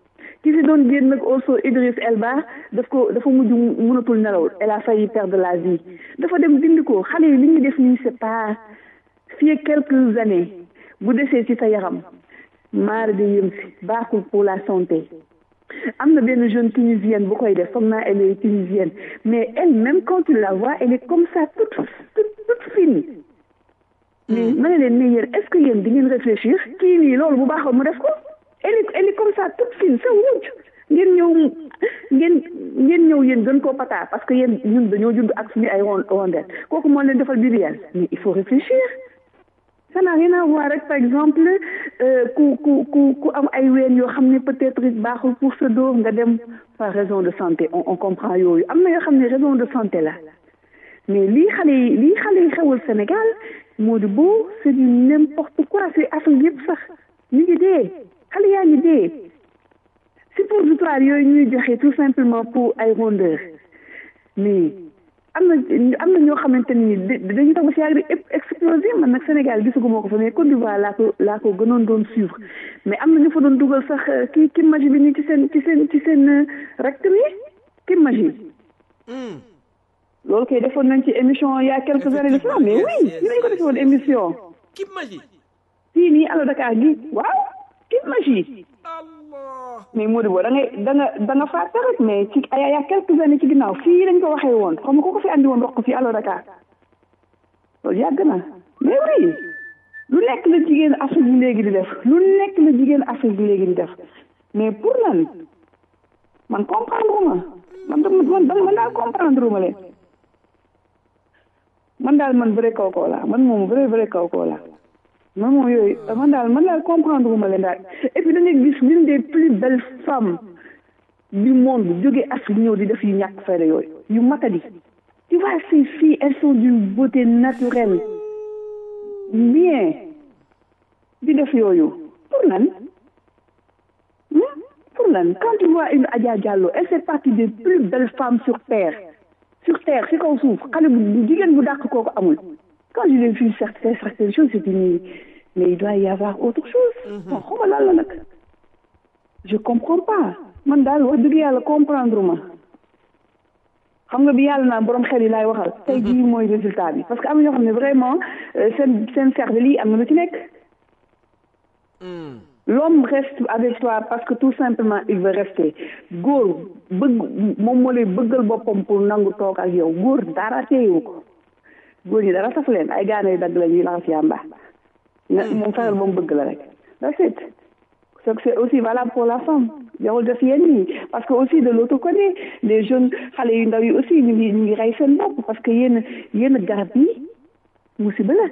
ki si doon génn nag also Idriss Elba daf ko dafa mujj mënatul nelaw elle a failli perdre la vie dafa dem dindi ko xale yi li ñu def nii c'est pas fii quelques années bu desee ci sa yaram maar di yëm si baaxul pour la santé am na benn jeune tunisienne bu koy def foog naa elle est tunisienne mais elle même quand tu la vois elle est comme ça toute toute toute fine mais ma ne leen mais yéen est-ce que yéen di ngeen réfléchir kii nii loolu bu baaxoon mu def ko elle est elle est comme ça toute fine sa wuuj ngeen ñëw ngeen ngeen ñëw yéen gën koo pata parce que yéen ñun dañoo jund ak suñu ay rondelle kooku moo leen defal BBL mais il faut réfléchir ça n'a rien à voir rek par exemple ku ku ku ku am ay ween yoo xam ne peut-être baaxul pour sa dos nga dem par raison de santé on on comprend yooyu am na yoo xam ne raison de santé la mais lii xale yi lii xale yi xewal Sénégal moo di beau c'est du n'importe quoi c'est Afrique yëpp sax ñu ngi dee xale yaa ngi dee suppositoire yooyu ñuy joxe tout simplement pour ay rondeur mais am na am na ñoo xamante ni dañuy tax ba si yàgg di explosé man nag Sénégal gisaguma ko fa mais Côte d'Ivoire laa ko laa ko gënoon doon suivre mais am na ñu fa doon dugal sax kii Kim Maji bi nii ci seen ci seen ci seen rectum yi Kim Maji loolu kay defoon nañ ci émission il y a quelques années de ça mais oui ñu nañ ko defoon émission Kim Maji fii nii Allo Dakar gi waaw Kim Maji mais Modou Bo da ngay da nga da nga fàtte rek mais ci ay ay quelques années ci ginnaaw fii lañ ko waxee woon xam nga ko ko fi andi woon wax ko fii Allo Dakar loolu yàgg na mais oui lu nekk la jigéen Afrique bi léegi di def lu nekk la jigéen Afrique bi léegi di def mais pour lan man comprendre ma man man man daal comprendre ma leen man daal man vrai kaw kaw laa man moom vrai vrai kaw kaw laa man moom yooyu man daal man daal comprendre wu ma leen daal et puis da ngay gis l'une des plus belles femmes du monde jóge Afrique ñëw di def yu ñàkk fayda yooyu yu matadi tu vois ces filles elles sont d'une beauté naturelle bien di def yooyu pour lan pour lan quand tu vois une Adja Diallo elle fait partie des plus belles femmes sur terre sur terre si kaw suuf xale bu jigéen bu dàq kooku amul quand je l'ai vu certaines certaines choses c'est une mais il doit y avoir autre chose bon xaw ma lan la nag je comprends pas man daal wax dëgg yàlla comprendre ma xam nga bi yàlla naa borom xel yi laay waxal tey jii mooy résultat bi parce que am na ñoo xam ne vraiment seen seen cercle yi am na lu ci nekk l'homme reste avec toi parce que tout simplement il veut rester góor bëgg moom moo lay bëggal boppam pour nangu toog ak yow góor dara teewu ko góor ñi dara safu leen ay gaane yu dagg la ñuy laxas yàmba moom fexeel ba mu bëgg la rek that's it c'est aussi valable pour la femme jarul def yenn yi parce que aussi de l'autre côté les jeunes xale yu ndaw yi aussi ñu ngi ñu ngi rey seen bopp parce que yenn yenn garab yi musiba la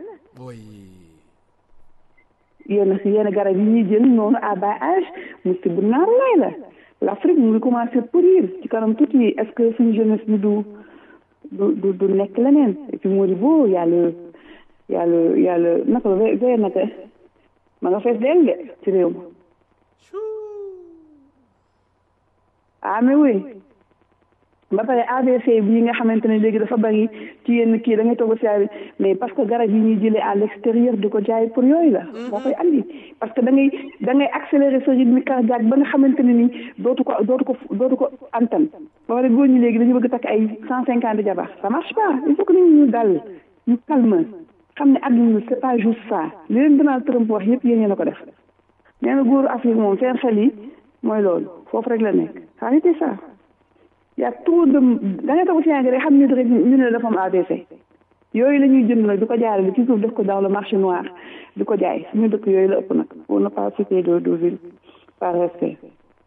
yenn si yenn garab yi ñuy jël noonu à bas âge musiba naar lay la l'Afrique mu ngi commencé pourrir ci kanam tuuti est-ce que suñu jeunesse bi du du du du nekk leneen et puis moo di boo yàlla yàlla yàlla naka la ve naka ma nga fees dell de ci réew ma ah mais oui ba pare AVC bii nga xamante ne léegi dafa bari ci yenn kii da ngay toog si mais parce que garab yi ñuy jëlee à l'extérieur di ko jaay pour yooyu la. moo koy andi parce que da ngay da ngay accélérer sa rythme cardiaque ba nga xamante ne ni dootu ko dootu ko dootu ko antan ba pare góor ñi léegi dañu bëgg takk ay cent cinquante jabar ça marche pas il faut que nit ñu dal ñu calme xam ne àdduna c'est pas juste ça li leen Donald Trump wax yëpp yéen a ko def nee na góoru Afrique moom seen xel yi mooy loolu foofu rek la nekk arrêtez ça y a trop de da ngay toog si yaa ngi rek xam ne rek ñu ne dafa am AVC yooyu la ñuy jënd nag di ko jaarale ci suuf def ko dans le marché noir di ko jaay suñu dëkk yooyu la ëpp nag pour ne pas citer de de ville par respect.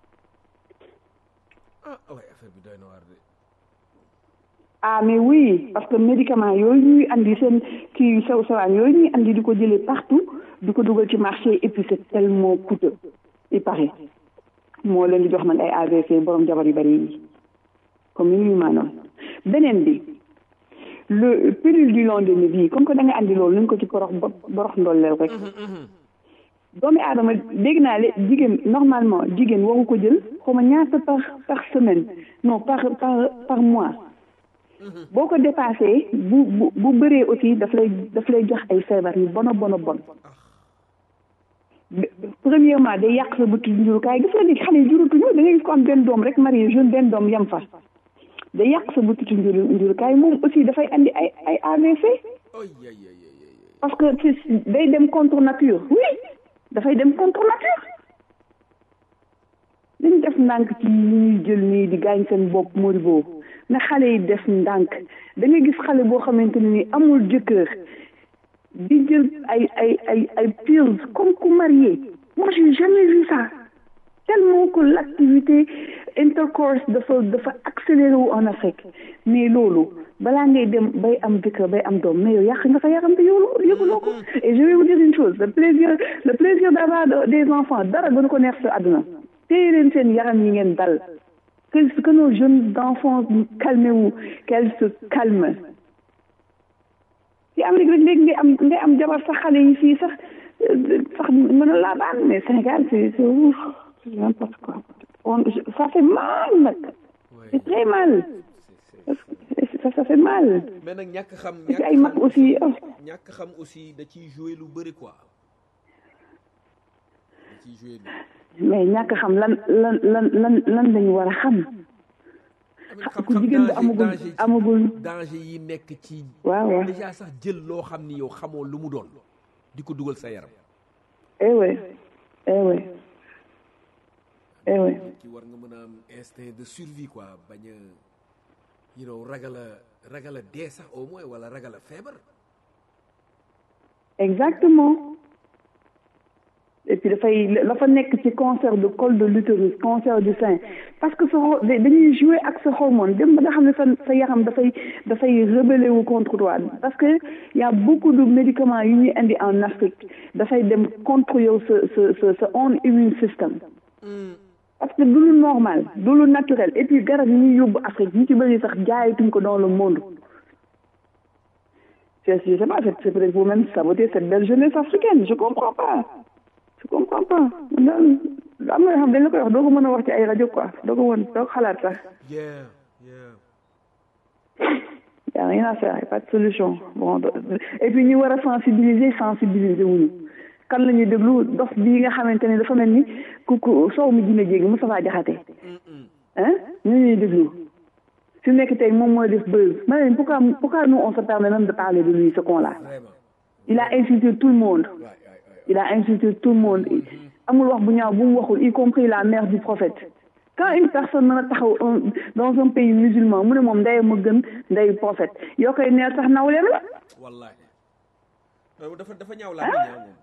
ah mais oui parce que médicament yooyu ñuy andi seen kii yu sew sewaan yooyu ñuy andi di ko jëlee partout di ko dugal ci marché et puis c'est tellement coûteux il paraît moo leen di jox nag ay AVC borom jabar yu bari yi comme ni ñu maanoon beneen bi le pilule du lendemain bi comme que da nga andi loolu nañ ko ci borox borox ndolleel rek doomi aadama dégg naa le jigéen normalement jigéen waru ko jël xaw ma ñaata par par semaine non par par par mois boo ko dépassé bu bu bu bëree aussi daf lay daf lay jox ay feebar yu bon a bon a bon premièrement day yàq sa bëtu njurukaay gis nga léegi xale yi jurutuñu da ngay gis ko am benn doom rek marié jeune benn doom yam fa day yàq sa bëtu njuru njurukaay moom aussi dafay andi ay ay AVC parce que day dem contre nature oui dafay dem contre nature dañ def ndànk ci ñuy jël nii di gaañ seen bopp Modibo na xale yi def ndànk da ngay gis xale boo xamante ne ni amul jëkkër di jël ay ay ay ay pills comme ku marié moi j'ai jamais vu ça tellement que l'activité intercourse dafa dafa accéléré wu en Afrique mais loolu balaa ngay dem bay am jëkkër bay am doom mais yow yàq nga sa yaram te yow yëguloo ko et je vais vous dire une chose le plaisir le plaisir d'avoir des enfants dara gënu ko neex sa àdduna téye leen seen yaram yi ngeen dal que que nos jeunes enfants calmé wu qu'elles se calment ci Amérique rek léegi ngay am ngay am jabar sax xale yi fii sax sax mën a laa baan mais Sénégal c'est c'est ouf c'est n'importe quoi on ça fait mal nag c'est très mal ça ça fait mal mais nag ñàkk xam ci ay mag aussi ñàkk xam aussi da ciy jouer lu bëri quoi da ciy jouer mais ñàkk xam lan lan lan lan lan lañu war a xam ku jigéen bi amagul amagul danger yi nekk ci waaw waaw déjà sax jël loo xam ni yow xamoo lu mu doon di ko dugal sa yaram eh ouais eh ouais eh ouais ki war nga mën a am instinct de survie quoi bañ a you know ragal a ragal a dee sax au moins wala ragal a feebar exactement et puis dafay la fa nekk ci cancer de col de l'utérus cancer du sein parce que sa dañuy jouer ak sa hormone dem ba nga xam ne sa sa yaram dafay dafay rebeller wu contre toi parce que y a beaucoup de médicaments yu ñuy indi en Afrique dafay dem contre yow sa sa sa sa own immune system parce que du lu normal du lu naturel et puis garab yi ñuy yóbbu Afrique ñu ci bëri sax jaayatuñ ko dans le monde je je sais pas c'est peut-être vous même saboter cette belle jeunesse africaine je comprends pas je comprends pas daal am na yoo xam dañ la koy wax doo ko mën a wax ci ay rajo quoi doo ko mën doo ko xalaat sax yeah yeah y a rien à faire y a pas de solution bon et puis ñu war a sensibiliser sensibiliser wuñu kan la ñuy déglu dof bii nga xamante ne dafa mel ni ku ku soow mi dina jéegi Moustapha Diakhaté hein ñu ñuy déglu fi nekk tey moom mooy def buzz ma ne pourquoi pourquoi nous on se permet même de parler de lui ce con là il a insulté tout le monde il a insulté tout le monde amul wax bu ñaaw bu mu waxul y compris la mère du prophète quand une personne mën a taxaw dans un pays musulman mu ne moom ndey ma gën ndey prophète yoo koy neel sax nawleem la wallahi dafa dafa ñaaw laa ñaaw moom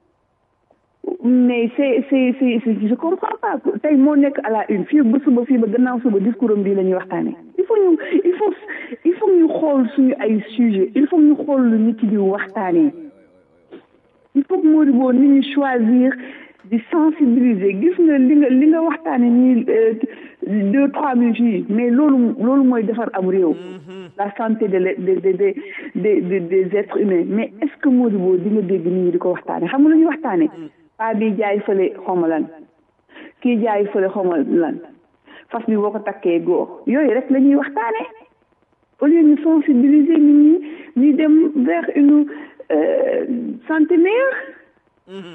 mais c'est c'est c'est je comprends pas tey moo nekk à la une fii ba suba fii ba gannaaw suba discours am bii la ñuy waxtaane il faut ñu il faut il faut ñu xool suñu ay sujet il faut ñu xool lu nit di waxtaanee il faut que Modibo nit ñi choisir di sensibiliser gis nga li nga li nga waxtaane nii deux trois minutes yi mais loolu loolu mooy defar am réew la santé de de de de de des êtres humains mais est-ce que Modibo di nga dégg nit ñi di ko waxtaane xam nga lu ñuy waxtaane paa bi jaay fële xawma lan kii jaay fële xawma lan fas bi boo ko takkee góor yooyu rek la ñuy waxtaane au lieu ñu sensibiliser nit ñi ñuy dem vers une santé meilleure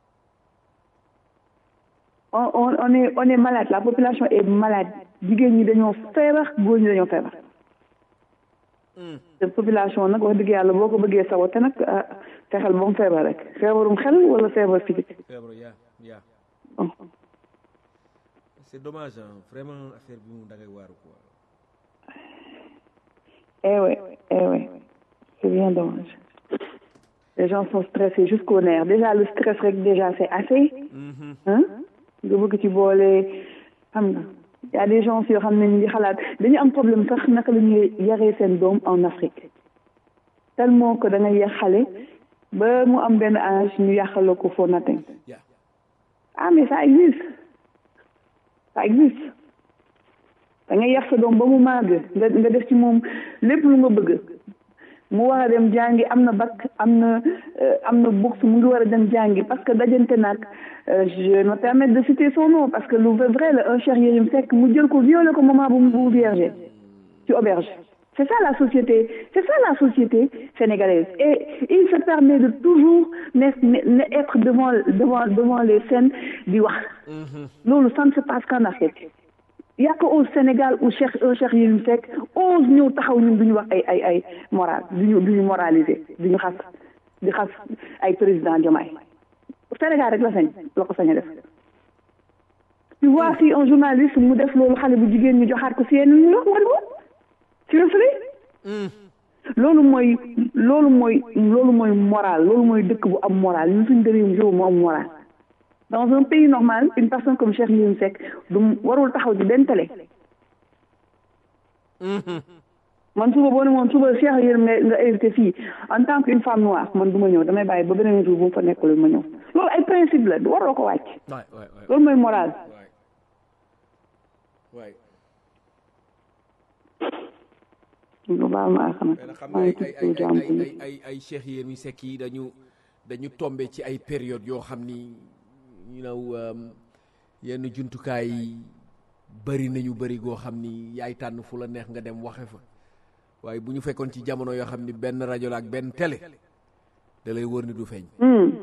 on on on est on est malade la population est malade jigéen ñi dañoo feebar góor ñi dañoo feebar te population nag wax dëgg yàlla boo ko bëggee sawote nag fexeel ba mu feebar rek feebarum xel wala feebar physique feebar yaa yaa bon c'est dommage hein vraiment affaire bi mu dangay waaru quoi eh ouais eh ouais c'est bien dommage les gens sont stressés jusqu'au nerf déjà le stress rek déjà c'est assez hein nga bëgg ci boole xam nga y a des gens yoo xam ne ñu ngi xalaat dañu am problème sax naka la ñuy yaree seen doom en Afrique tellement que da ngay yar xale ba mu am benn âge ñu yàqal ko for nothing ah mais ça existe ça existe da ngay yar sa doom ba mu màgg nga nga def ci moom lépp lu nga bëgg mu war a dem jàngi am na bac am na am na bourse mu ngi war a dem jàngi parce que dajante nag je me permets de citer son nom parce que lu vrai la un Cheikh Yérim Seck mu jël ko violé ko moment bu bu vierge ci auberge c'est ça la société c'est ça la société sénégalaise et il se permet de toujours ne ne être devant devant devant les scènes di wax loolu ça ne se passe qu'en Afrique y a que au Sénégal où Cheikh Cheikh Yérim Seck ose ñëw taxaw ñun duñu wax ay ay ay moral duñu duñu moraliser duñu xas di xas ay président Diomaye Sénégal rek la sañ la ko sañ a def tu vois si un journaliste mu def loolu xale bu jigéen ñu joxaat ko si yenn ñu wax wala seriously loolu mooy loolu mooy loolu mooy moral loolu mooy dëkk bu am moral ñun suñu dëréew réew mu am moral dans un pays normal une personne comme Cheikh Yérim Seck du warul taxaw ci benn télé man suba boo ne moom suba Cheikh Yérim nga nga invité fii en tant qu'une femme noire man du ma ñëw damay bàyyi ba beneen jour bu mu fa nekkul ma ñëw loolu ay principe la waroo ko wàcc loolu mooy moral lu baal ma ak mais nag xam nga ay ay ay ay ay Cheikh Yérim Seck yi dañu dañu tombé ci ay période yoo xam ni you know yenn jumtukaay yi bëri nañu bëri goo xam ni yaay tànn fu la neex nga dem waxe fa waaye bu ñu fekkoon ci jamono yoo xam ni benn rajo la ak benn télé da lay wër ni du feeñ.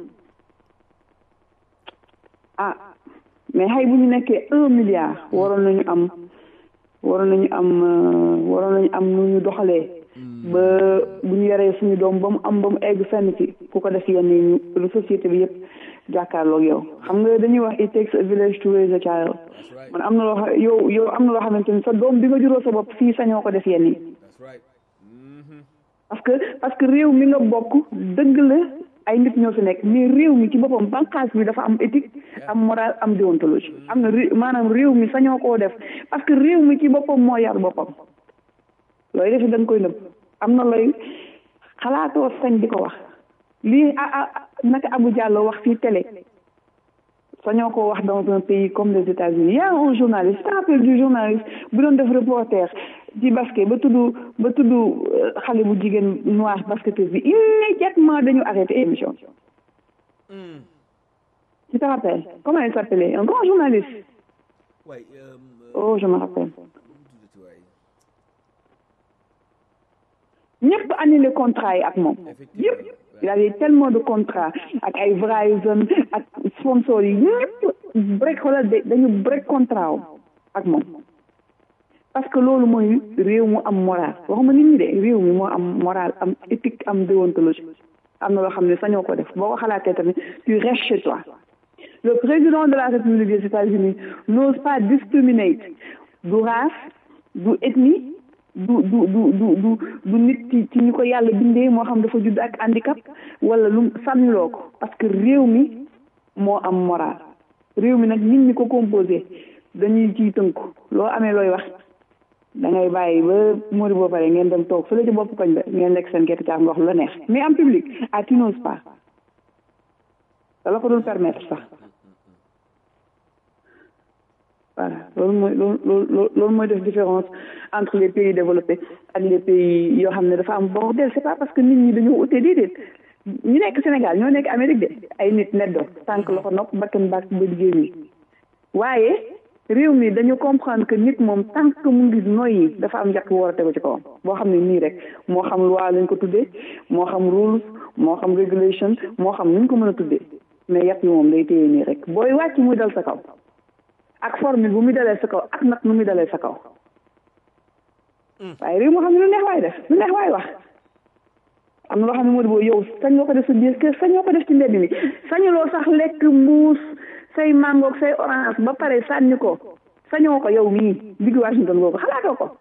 ah mais xëy bu ñu nekkee un milliard waroon nañu am waroon nañu am waroon nañu am nu ñu doxalee. ba bu ñu yoree suñu doom ba mu am ba mu egg fenn ci ku ko def yenn yi ñu société bi yëpp jàkkaarloog yow xam nga dañuy wax it takes a village to raise a child man am na loo xam yow yow am na loo xamante ni sa doom bi nga juróo sa bopp fii sañoo ko def yenn yi parce que parce que réew mi nga bokk dëgg la ay nit ñoo fi nekk mais réew mi ci boppam bànqaas bi dafa am éthique am moral am déontologie am na maanaam réew mi sañoo koo def parce que réew mi ci boppam moo yar boppam looy defi da nga koy nëbb am na looy xalaatoo sañ di ko wax lii ah ah naka Abou Diallo wax fii télé sañoo ko wax dans un pays comme les États-Unis y a un journaliste je te rappelle du journaliste bu doon def reporter ci basket ba tudd ba tudd xale bu jigéen noir basketteuse bi immédiatement dañu arrêté émission tu te rappelles comment il s'appelait un grand journaliste oh je me rappelle ñëpp annulé contrat yi ak moom yëpp il y avait tellement de contrats ak ay Verizon ak sponsors yi ñëpp break xoolal dañu break contrat ak moom parce que loolu mooy réew mu am moral waxuma nit ñi de réew mi moo am moral am éthique am déontologie am na loo xam ne sañoo ko def boo ko xalaatee tamit tu restes chez toi le président de la République des États-Unis n'ose pas discriminate du race du ethnie du du du du du du nit ci ci ñu ko yàlla bindee moo xam dafa judd ak handicap wala lu sànniloo ko parce que réew mi moo am moral réew mi nag nit ñi ko composé dañuy ciy tënku loo amee looy wax da ngay bàyyi ba mori boo pare ngeen dem toog fële ci bopp koñ ba ngeen lekk seen gerte caaf nga wax lu la neex mais en public ah tu n'oses pas da la ko dul permettre sax voilà loolu mooy loolu loolu mooy def différence entre les pays développés ak les pays yoo xam ne dafa am bordel c'est pas parce que nit ñi dañoo ute déedéet ñu nekk Sénégal ñoo nekk Amérique de ay nit neddo tànk loxo nopp bakkan baak ba liggéey mi waaye réew mi dañu comprendre que nit moom tant que mu ngi noyyi dafa am njàpp war a tegu ci kawam boo xam ne nii rek moo xam loi lañ ko tuddee moo xam rules moo xam regulation moo xam nuñ ko mën a tuddee mais yàpp yi moom day téye nii rek booy wàcc muy dal sa kaw ak formule bu muy dalee sa kaw ak nag nu muy dalee sa kaw waaye réew moo xam ne lu neex waay def lu neex waay wax am na loo xam ne moo di boo yow sañoo ko def sa biir kër sañoo ko def ci mbedd mi sañuloo sax lekk mbuus say mangoog say orange ba pare sànni ko sañoo ko yow mii digg Washington googu xalaatoo ko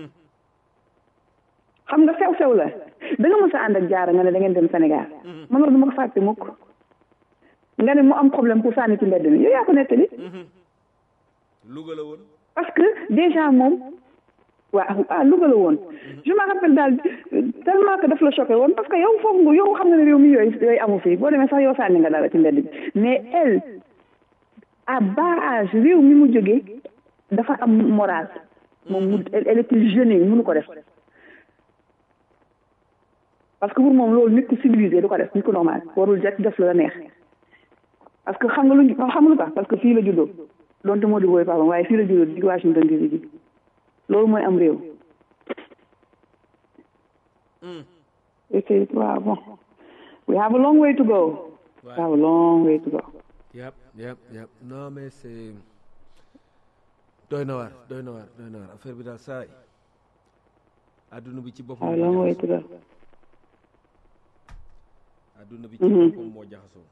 xam nga sew sew la da nga mës a ànd ak jaara nga ne da ngeen dem Sénégal man loolu du ma ko fàtte mukk nga ne mu am problème pour sànni ci mbedd mi yow yaa ko nettali Louga la woon parce que déjà moom waaw ah Louga la woon je me rappelle daal tellement que daf la choqué woon parce que yow foofu nga yow xam nga ne réew mi yooyu yooyu amu fi boo demee sax yow sànni nga dara ci mbedd bi mais elle à bas âge réew mi mu jógee dafa am moral moom mu elle était jeune mënu ko def parce que pour moom loolu nit ku civilisé du ko def nit ku normal warul jot def la neex parce que xam nga lu xam nga lu tax parce que fii la juddoo donte moo di booy papa waaye fii la juddoo di Washington DC ji loolu mooy am réew It is, waaw bon. We have a long way to go. We have a long way to go. yep yep yep non mais c'est doy na waar doy na waar doy na waar affaire bi daal saa yi adduna bi ci boppam We have a moo long way to jaxasoo go. adduna bi ci boppam moo jaxasoo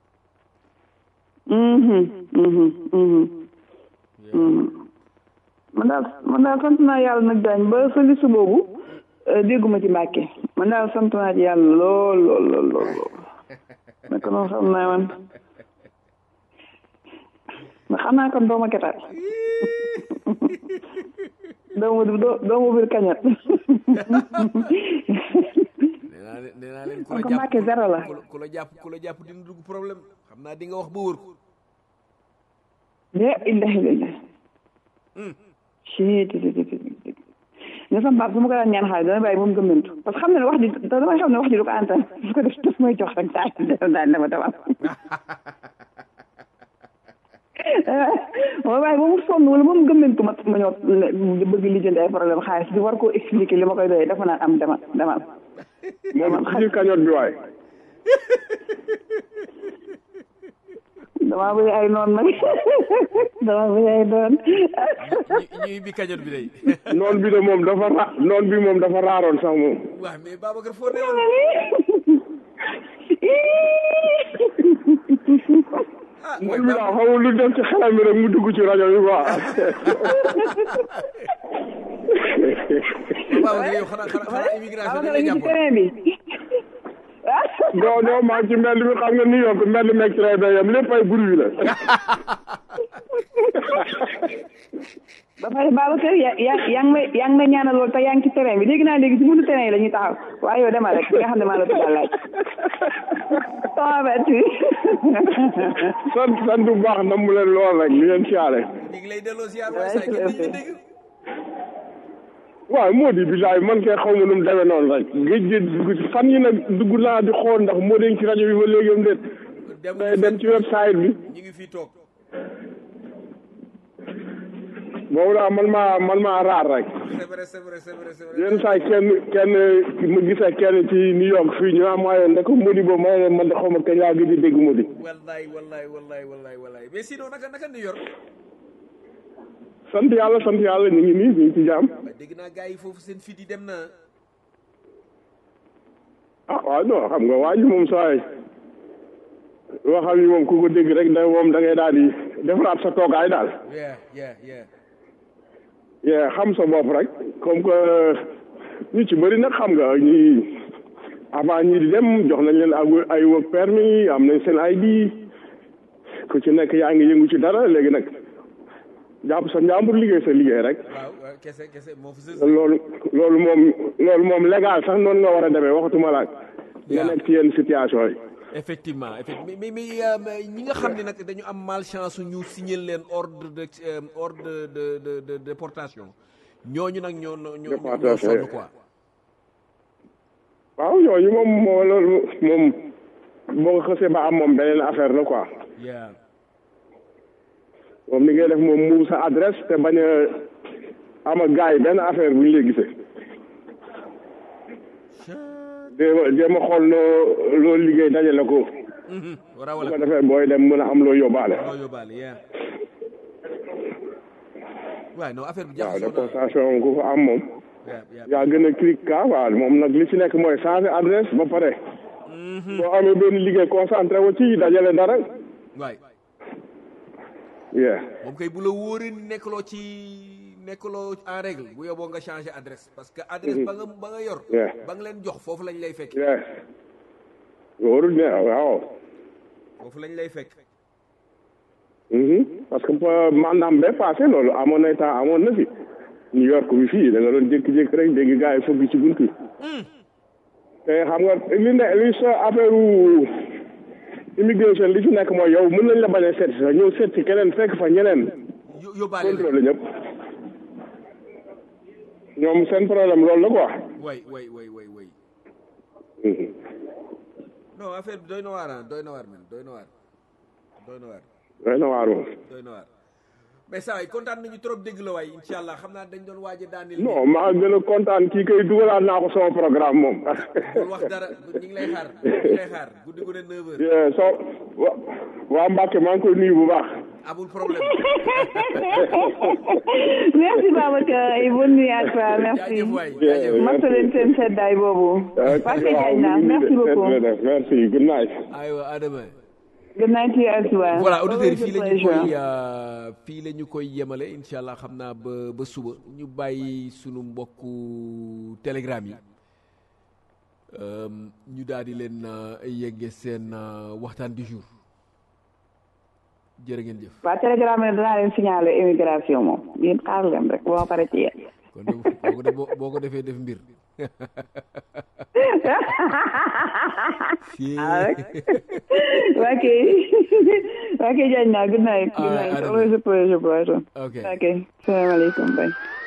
Mhm, mhm, mhm. Mhm. man daal man daal sant naa yàlla nag daañ ba sa liste boobu euh, dégguma ci Mbàkke man daal sant naa ci yàlla lool lool lool lool lool naka noonu xam naa man ma xam naa kon dooma ketaat doomu doo- doomu biir kañat nee naa leen nee naa leen ku la kon jàpp Mbàkke zéro la ku la- ku la jàpp ku la jàpp dina dugg problème xam naa di nga wax ba wër ko de illahi lillahi ci ti ti ti ti nga sama baab su ma ko daan ñaan xaalis dana bàyyi moom gëmmentu parce que xam ne ne wax ji da damay xam ne wax ji du ko antan su ko def daf may jox rek daal daal dama demal moo bàyyi ba mu sonn wala ba mu gëmmentu ma ma ñëw ne bëgg lijjanti ay problème xaalis bi war koo expliquer li ma koy doyee dafa naan am demal demal moom ci kañoot bi waay damaa bëri ay noon nag damaa bëri ay noon ñu ñuy bi kañot bi day noon bi de moom dafa ra noon bi moom dafa raaroon sax moom waaw mais Babacar foo newoon ah mooy noon bi daal xamul lu def ci xelam bi rek mu dugg ci rajo bi quoi Babacar yow xanaa xanaa xanaa immigration Babacar dañ a la ngi ci jàppoon terrain bi non non maa ngi ci mbedd mi xam nga New York mbedd meeg train ba yem lépp ay bruit la ba pare Babacar yaa yaa yaa ngi may yaa ngi may ñaanal lool te yaa ngi ci terrain bi dégg naa léegi ci buntu terrain yi la ñuy taxaw waaye yow demal rek nga xam ne maa la tuddal laaj. sama bett sant sant bu baax na mu leen lool rek li leen siyaare ñu ngi lay delloo ziar waay saa yi kenn duñu dégg waaw moo di bilaay man kay xaw ma nu mu demee noonu rek géej gi dugg ci fan yi nag dugg naa di xool ndax moo dañ ci rajo bi ba léegi am déet dem day dem ci website bi ñu ngi fii toog boobu daal man maa man maa raar rek c'est vrai c'est vrai c'est vrai c'est vrai yenn saa yi kenn kenn ma gisee kenn ci New York fii ñu am waaye ndek Modi boobu ma ne man de xaw ma kañ laa gëj a dégg Modi wallaay wallaay wallaay wallaay wallaay mais sinon naka naka New York sant yàlla sant yàlla ñu ngi nii ñu ngi ci jàmm waaye dégg naa gars yi foofu seen fit yi dem na ah waaw non xam nga waa ji moom saa yi loo xam ni moom ku ko dégg rek da moom da ngay daal di defaraat sa toogaay daal yeah yeah yeah yee xam sa bopp rek comme que ñu ci bëri nag xam nga ñi avant ñi di dem jox nañ leen ay ay work permis am nañ seen ID ku ci nekk yaa ngi yëngu ci dara léegi nag jàpp sa njàmbur liggéey sa liggéey rek waaw waaw kese kese moo fi sës loolu loolu moom loolu moom légal sax noonu nga war a demee waxatuma laaj nga Yeah. nekk ci yenn situation yi effectivement effectivement mais mais mais, euh, mais ñi nga xam ne nag dañu am malchance ñu signer leen ordre de euh, ordre de de de de déportation ñooñu nag ñoo ñoo ñoo ñoo Déportation, sonn yeah. quoi waaw yooyu moom moo loolu moom boo ko xësee ba am moom beneen affaire la quoi yeah moom li ngay def moom mu sa adresse te bañ a am ak gars yi benn affaire bu ñu lay gisee jéem a jéem a xool noo loo liggéey dajale ko Mhm. bu rawale ko defee booy dem mën a am loo yóbbaale loo yóbbaale yeah waaye non affaire bi waaw jaxasoo na déportation ku ko am moom yeah yeah yaa gën a clic ka waaw moom nag li ci nekk mooy changer adresse ba pare boo amee benn liggéey concentré wu ci dajale dara waay yeah moom kay bu la wóoree ni nekkaloo ci nekkaloo en règle bu yóbboo nga changer adresse parce que adresse ba nga ba nga yor Yeah. ba nga leen jox foofu lañ lay fekk yeah wóorul ne waaw foofu lañ lay fekk Mhm. parce que pa- mandaam bee passé loolu amoon na temps amoon na fi New York bi fii da nga doon jékki-jékki rek dégg gars yi fëgg ci buntu te xam nga li ne li sa affaire immigration li ci nekk mooy yow mën nañ la bañ a seet si sax ñëw seet si keneen fekk fa ñeneen Yó- yóbbaale la contrôle ñëpp ñoom seen problème loolu la quoi way way way way way Mhm. non affaire bi doy na waar ah doy na waar man doy na waar doy na waar doy na waar moom doy na waar mais saa waay kontaan nañu trop dégg la waay incha allah xam naa dañ doon waaj a daaneel. non maa gën a kontaan kii kay dugalaat naa ko sama programme moom. bul wax dara ñu ngi lay xaar ñu ngi lay xaar guddi gu ne 9h. Yeah, so wa waa Mbacke maa ngi koy nuyu bu baax. amul problème. merci Babacar et bonne nuit à toi merci. jaajëf waay Yeah, jaajëf. masa leen seen seddaay boobu. Ok, Parce que waaw, jaay naa mu ngi merci nii de. beaucoup. Merci, merci good night. aywa Adama. good night to you as well. voilà auditeurs yi fii la ñu Always a koy pleasure. euh, fii la ñu koy yemale incha allah xam naa ba ba suba ñu bàyyi sunu mbokku telegram yi euh, ñu daal di leen euh, yegge seen euh, waxtaan du jour jërë ngeen jëf. waa télégramme ne danaa leen signaler immigration moom yéen xaar leen rek boo pare ci yéen. kon de boo ko def boo ko defee def mbir. Fii- ah rek waa kay waa kay jaaj naa good night good Ah, night Adama. always a pleasure Brighton ok ok salaamaaleykum bye